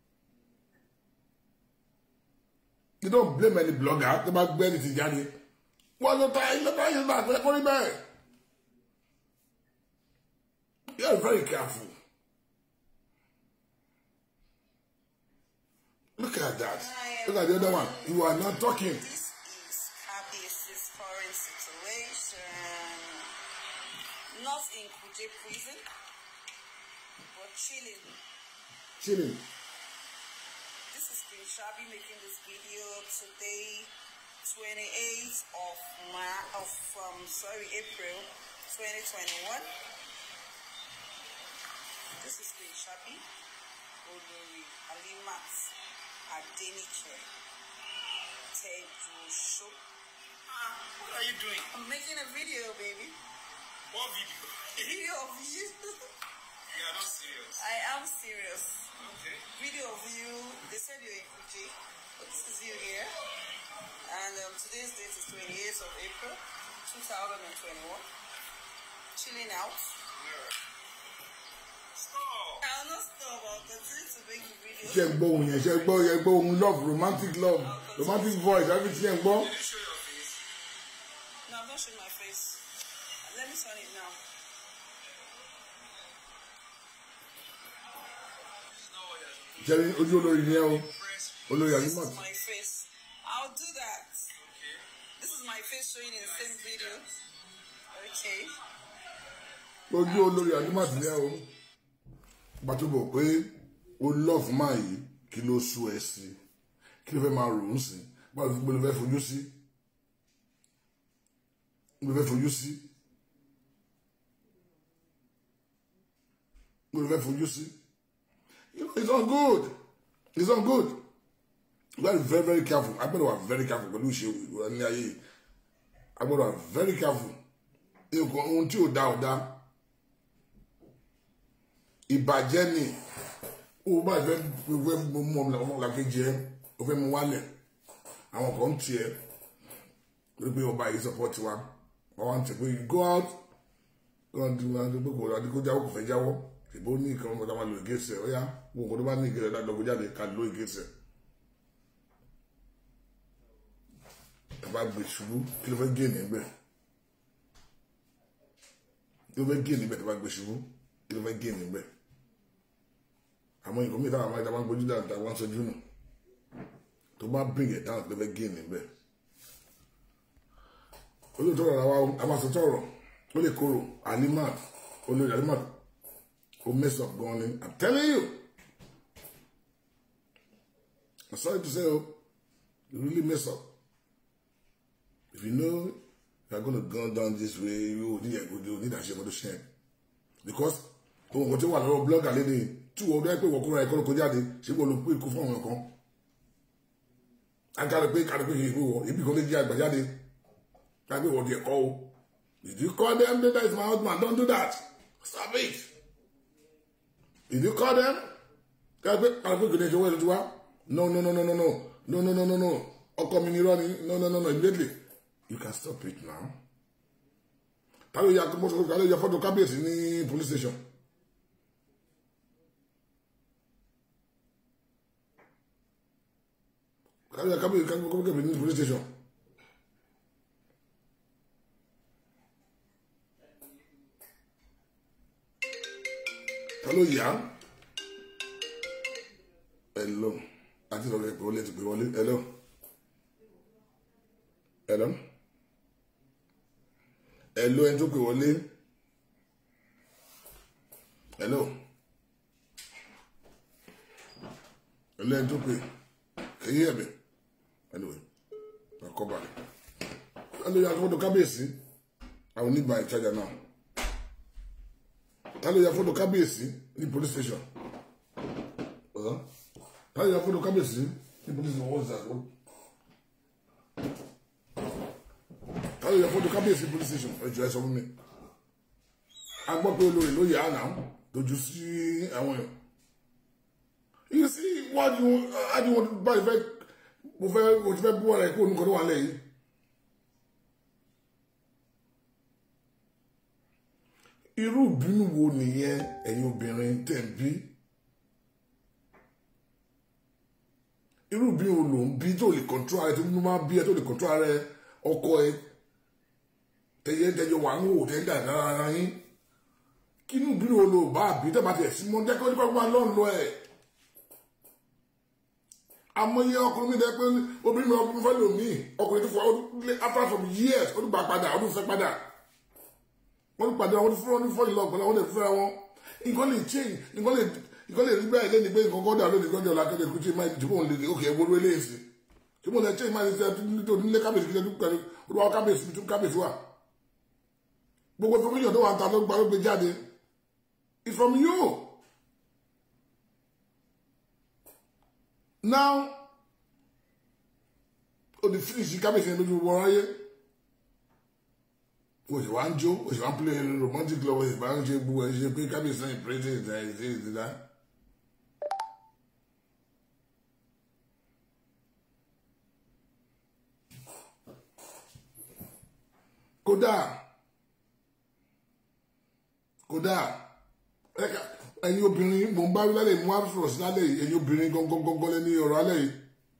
Speaker 2: you don't blame any blogger tó bá gbé ẹni tí jáde wọn ló ta ilé bá yẹn náà fẹ́ kórí bẹ́ẹ̀ you are very careful look at that look at the other one you are not talking
Speaker 3: This is Kabiesi's current situation. Not in Kuje prison, but chilling.
Speaker 2: chilling
Speaker 3: This is Queen Shabi making this video today, 28th of Ma- of um, sorry April 2021. This is Queen Shabi Olori Alimat Adeniche Tejusho.
Speaker 4: Ah, what are you doing?
Speaker 3: I'm making a video, baby.
Speaker 4: What video?
Speaker 3: Video of you.
Speaker 4: you are not serious.
Speaker 3: I am serious.
Speaker 4: Okay.
Speaker 3: Video of you. They said you're in Fuji, but this is you here. And um, today's date is 28th of April 2021. Chilling out.
Speaker 4: Yeah. Stop.
Speaker 3: I'll not stop. I'll continue to make the video.
Speaker 2: ṣe gbọ́ ohun yẹn ṣe gbọ́ yẹn gbọ́ ohun love romantic love romantic voice everything yẹn gbọ́
Speaker 4: Did you show your face?
Speaker 3: No, I'm not showing my face. Let me turn it now.
Speaker 4: This is not what you're supposed
Speaker 2: ṣe ní ojú olórí ni ẹ o
Speaker 4: to press.
Speaker 2: olórí
Speaker 3: This
Speaker 2: animat
Speaker 3: is my face. I'll do that.
Speaker 4: Okay.
Speaker 3: This is my face showing in the same video. Okay.
Speaker 2: ojú olórí animat ni ẹ o pàtó bọ̀ pé o love máa yìí kí ló sú ẹ sí kí ló fẹ́ máa rò ó sí báwo ló gbé ló fẹ́ fojú sí ló fẹ́ fojú sí ló fẹ́ fojú sí you know it's not good it's not good you gotta be very very careful I better wà very careful pẹ̀lú ìṣe ìwà ní ayé yìí I better wà very careful nǹkan ohun tí ò dá ò dá ìbàjẹ́ ni ó bá fẹ́ fẹ́ mú ọmọ làkejì ẹ ó fẹ́ mú wálẹ̀ àwọn kan ń tiẹ̀ lórí pé ọba yìí support wa wọ́n wá ń tẹ̀ pé you go out kàn tí wọn adúgbò kò adúgbò jáwọ́ kò fẹ́ jáwọ́ ìbò ní nǹkan ọmọdé máa lo ìgéṣẹ ó yá wọn kò tó bá ní ìgéṣẹ dáadọ́ jáde ká lo ìgéṣẹ. ẹ bá gbé ṣubú kí ló fẹ́ gé níbẹ̀ kí ló fẹ́ gé níbẹ̀ tó bá gbé ṣubú kí ló fẹ́ gé níbẹ̀ àmọ́ nǹkan mìíràn àwọn àmọ́ ìta máa ń gbójú dáadáa wọ́n sojú nù tó bá bring it down kí ló fẹ́ gé níbẹ̀ olóòótọ́ ọ̀rọ̀ àwa àmàsọ̀tọ̀ ọ̀rọ̀ ó lè kóró alimat olórí alimat ó mess up gan ni i'm telling you i'm sorry to say oh you really mess up if you know you are gonna go down this way you need a good you need a shame to shame because ohun kan tí wà lọ́wọ́ blogger lédè tí wọ́n dẹ́ pé wọ́n kóra ẹ̀kọ́ ló kó jáde ṣé wọ́n ló pé ikú fún àwọn kan agbára pé kárí pé kì í pé wọ́n ibi kan lè jẹ́ àgbàjáde kárí pé wọ́n di ẹ̀kọ́ o did you call them that is my husband don't do that stop it did you call them kárí pé kárí pé kì í ṣe owó ẹ̀dùn wa no no no no no no no no no no no ọkọ mi ni irọ́ ni no no no no immediately you can stop it now ta ló ya mọ́tò ta ló ya fọ́tò kábíyèsí ní police station. ta ló ya kábíyèsí kábíyèsí ní police station. ta ló yá hello àti lọ́wọ́ ẹ̀ pé wọlé ti pè wọlé hello hello hello ẹni tó pè wọlé hello hello ẹni tó pè èyí ẹ̀bẹ̀ anyway ọkọ balẹ̀ hello ya fọ́tò kábíyèsí àwọn oníbà ìtajà náà ta ló ya fọ́tò kábíyèsí ní police station uh-huh. ta ló ya fọ́tò kábíyèsí ní police station what's that what? ta ló ya fọ́tò kábíyèsí police station ẹ jọ ẹ sọ fún mi a gbọ́ pé olórí ló yà á náà dojú sí àwọn èèyàn you see what you how do you want to buy fẹ́ mo fẹ́ mo ti fẹ́ bú ọ̀rẹ́ kó onúkọ tó wà lẹ́yìn. irú ìbínú wo nìyẹn ẹ̀yin obìnrin tẹ̀ ń bí irú ìbínú wo ló ń bí tó lè kọ̀ntró ara ẹ tó máa bí ẹ tó lè kọ̀ntró ara ẹ ọkọ ẹ tẹyẹ tẹjọ wà ń wò tẹyẹ dàda ara yín kí inú ìbínú wo ló bá bí tẹ́ bá tẹ̀ sí mọ́ jẹ́ kí wọ́n nípa gbọ́n lọ́nà ẹ̀ amóye ọkùnrin mi dẹ pé obìnrin mi ọkùnrin fẹ́ lò mí ọkùnrin tó fọ after some years ó dùgbà padà ó dùn fẹ́ padà wọ́n ti pàdé àwọn fúnra ní fọ́ọ̀lì lọ pẹ̀lú àwọn lè fúnra wọn nǹkan lè change nǹkan lè nǹkan lè rí bẹ́ẹ̀ lẹ́ni pé nǹkan kọ́ dà lónìí kọ́jà ọ̀la kẹ́lẹ́ kú change mind jùmọ̀ lè ókè ẹ̀wọ́ ló eléyìí tí mo lè change mind ṣe nítorí nílé kábíyèsí kí lè dúpẹ́ olúwa kábíyèsí tún kábíyèsí wà gbogbo information tó wà ń ta ló gba ló gbé jáde it's from you now o di finish kábíyèsí yẹn lójú wọn ráyé òṣì wá ń jó òṣì wá ń play romantic love òṣì wá ń ṣe gbogbo ẹ̀ ṣe pé kábíyèsí náà ìpèrèsè ìdá ìdá ìdá. kódà kódà ẹ̀yin obìnrin mò ń bá wí lálẹ́ mú àfúrò sí lálẹ́ yìí ẹ̀yin obìnrin gangan gangan lẹ́ni ọ̀rọ̀ alẹ́ yìí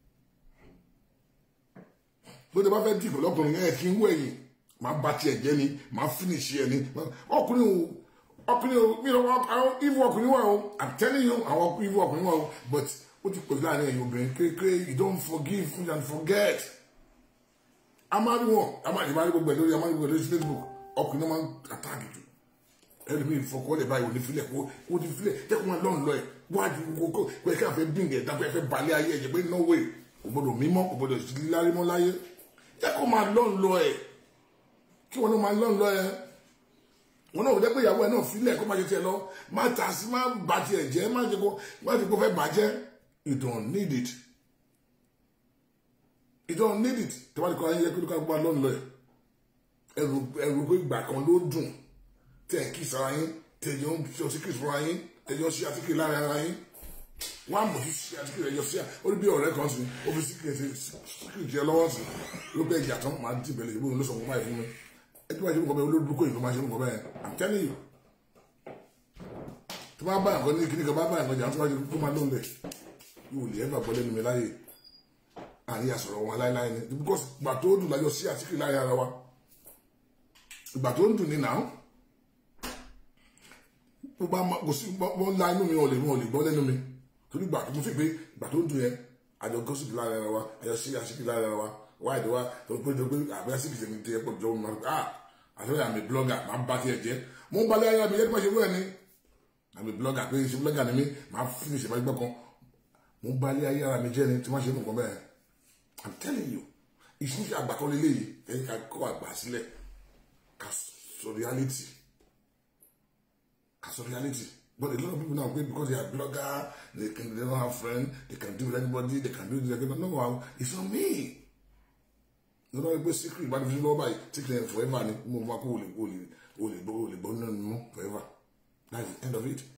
Speaker 2: bó ti bá fẹ́ dìbò lọ́kùnrin ẹ̀ kí ń wọ ẹ̀yìn máa bá tiẹ̀ jẹ́ ni máa finish ẹ̀ ni ọkùnrin o ọkùnrin o mi ò àwọn ivu ọkùnrin wà o i'm telling you àwọn ivu ọkùnrin wà o but ó ti pèsè láàrin ẹ̀yin obìnrin kékeré you don't forgive and forget amárí wọn amárí máa rí gbogbo ẹ̀ lórí amárí gbogbo ẹ̀ lórí facebook ọkùnrin náà máa ń àtàkì jù ẹlòmíì fọkọlẹ̀ báyìí ò ní filẹ̀ kó o ti filẹ̀ jẹ́ kó máa lọ́n lọ ẹ̀ wájú kókó pé kí a fẹ́ bíngẹ̀ dábẹ́ fẹ́ balẹ̀ ayé ẹ̀jẹ̀ pé no way kò gbọdọ̀ mímọ́ kò gbọdọ̀ lárí mọ́ láyé jẹ́ kó máa lọ́n lọ ẹ̀ kí wọn náà máa lọ́n lọ ẹ̀ wọn náà ò jẹ́ pé ìyàwó ẹ̀ náà filẹ̀ kó máa ṣe tiẹ̀ lọ má ta sí má ba tiẹ̀ jẹ́ má ṣe kó má ṣe kó fẹ́ bàjẹ́ you don't need it you don't need it tí wọ́n ti kọ́ ayé kí ló ká gbọ́ lọ́n lọ ẹ̀ ẹrù ẹrù pé ìgbà kan ló dùn tẹ ẹ kí sara yín tẹjọ ń ṣe ọsíkìrì fúnra yín tẹjọ ń ṣe àtìkìrì lára ara yín wọn á mọ̀ sí ṣe àtìkìrì ẹjọ sí à ó ní bí ọ̀rẹ́ kan sí ó fi síkìrì sí síkìrì jẹ lọ́wọ́ sí ló bẹ ìjà tán máa dì bẹ̀lẹ̀ ìbò ló sọ fún báyìí fún mi ẹ tí wọ́n ṣe nǹkan bẹ́ẹ̀ olódùkọ yìí ló máa ṣe nǹkan bẹ́ẹ̀ i'm telling you tó bá bá nǹkan ní kíní kan bá bá nǹkan jà tó bá ṣe kó máa lóun lẹ̀ yóò lè ẹgbà bọ́ lẹ́nu mi láyè àríyá sọ̀rọ̀ wọn láéláé ni because ìgbà tó dùn láyọ̀ sí àsìkò láyé ara wa ìgbà tó ń dùn ní nàá mo bá ma kò sí wọ́n la inú mi wọn ò lè wọn ò lè gbọ́ lẹ́nu mi torí ìgbà tó mo fi pé ìgbà tó ń dùn yẹn àjọ gọ́sìpì lára ara wa àjọ sí àsìkò lára ara wa wáyé tó wá tó pé tó pé àbẹ́ àsìkò tèmi tẹ ẹ̀pọ̀ jọ wọn ah àtọ́jà àmì blogger máa ń bá tiẹ̀ jẹ́ mo ń balẹ̀ ayé mi yẹ́n tó máa ṣe wúrẹ́ ni àmì blogger pé ṣe blogger ni mí máa fi ní ìṣẹ̀fẹ́ gbọ́ kan mo ń balẹ̀ ayé ara mi jẹ́ ni tí wọ́n ṣe nǹkan bẹ́ẹ̀ i'm telling you ìṣúnṣe àgbàkọ́ lélẹ́yìí ẹ̀yìn ká kọ́ àgbà sílẹ̀ ká sọ reality ká sọ reality but a lot of people now wait because they are blogger they can they don't have friend they can do with anybody they can do this they can no it's not me lọ́dọ̀ ẹgbẹ́ secret bá ti fi lọ́wọ́ báyìí secret forever ni mo máa kó olè olè olè gbọ́ olè gbọ́ nínú mọ́ forever that's the end of it.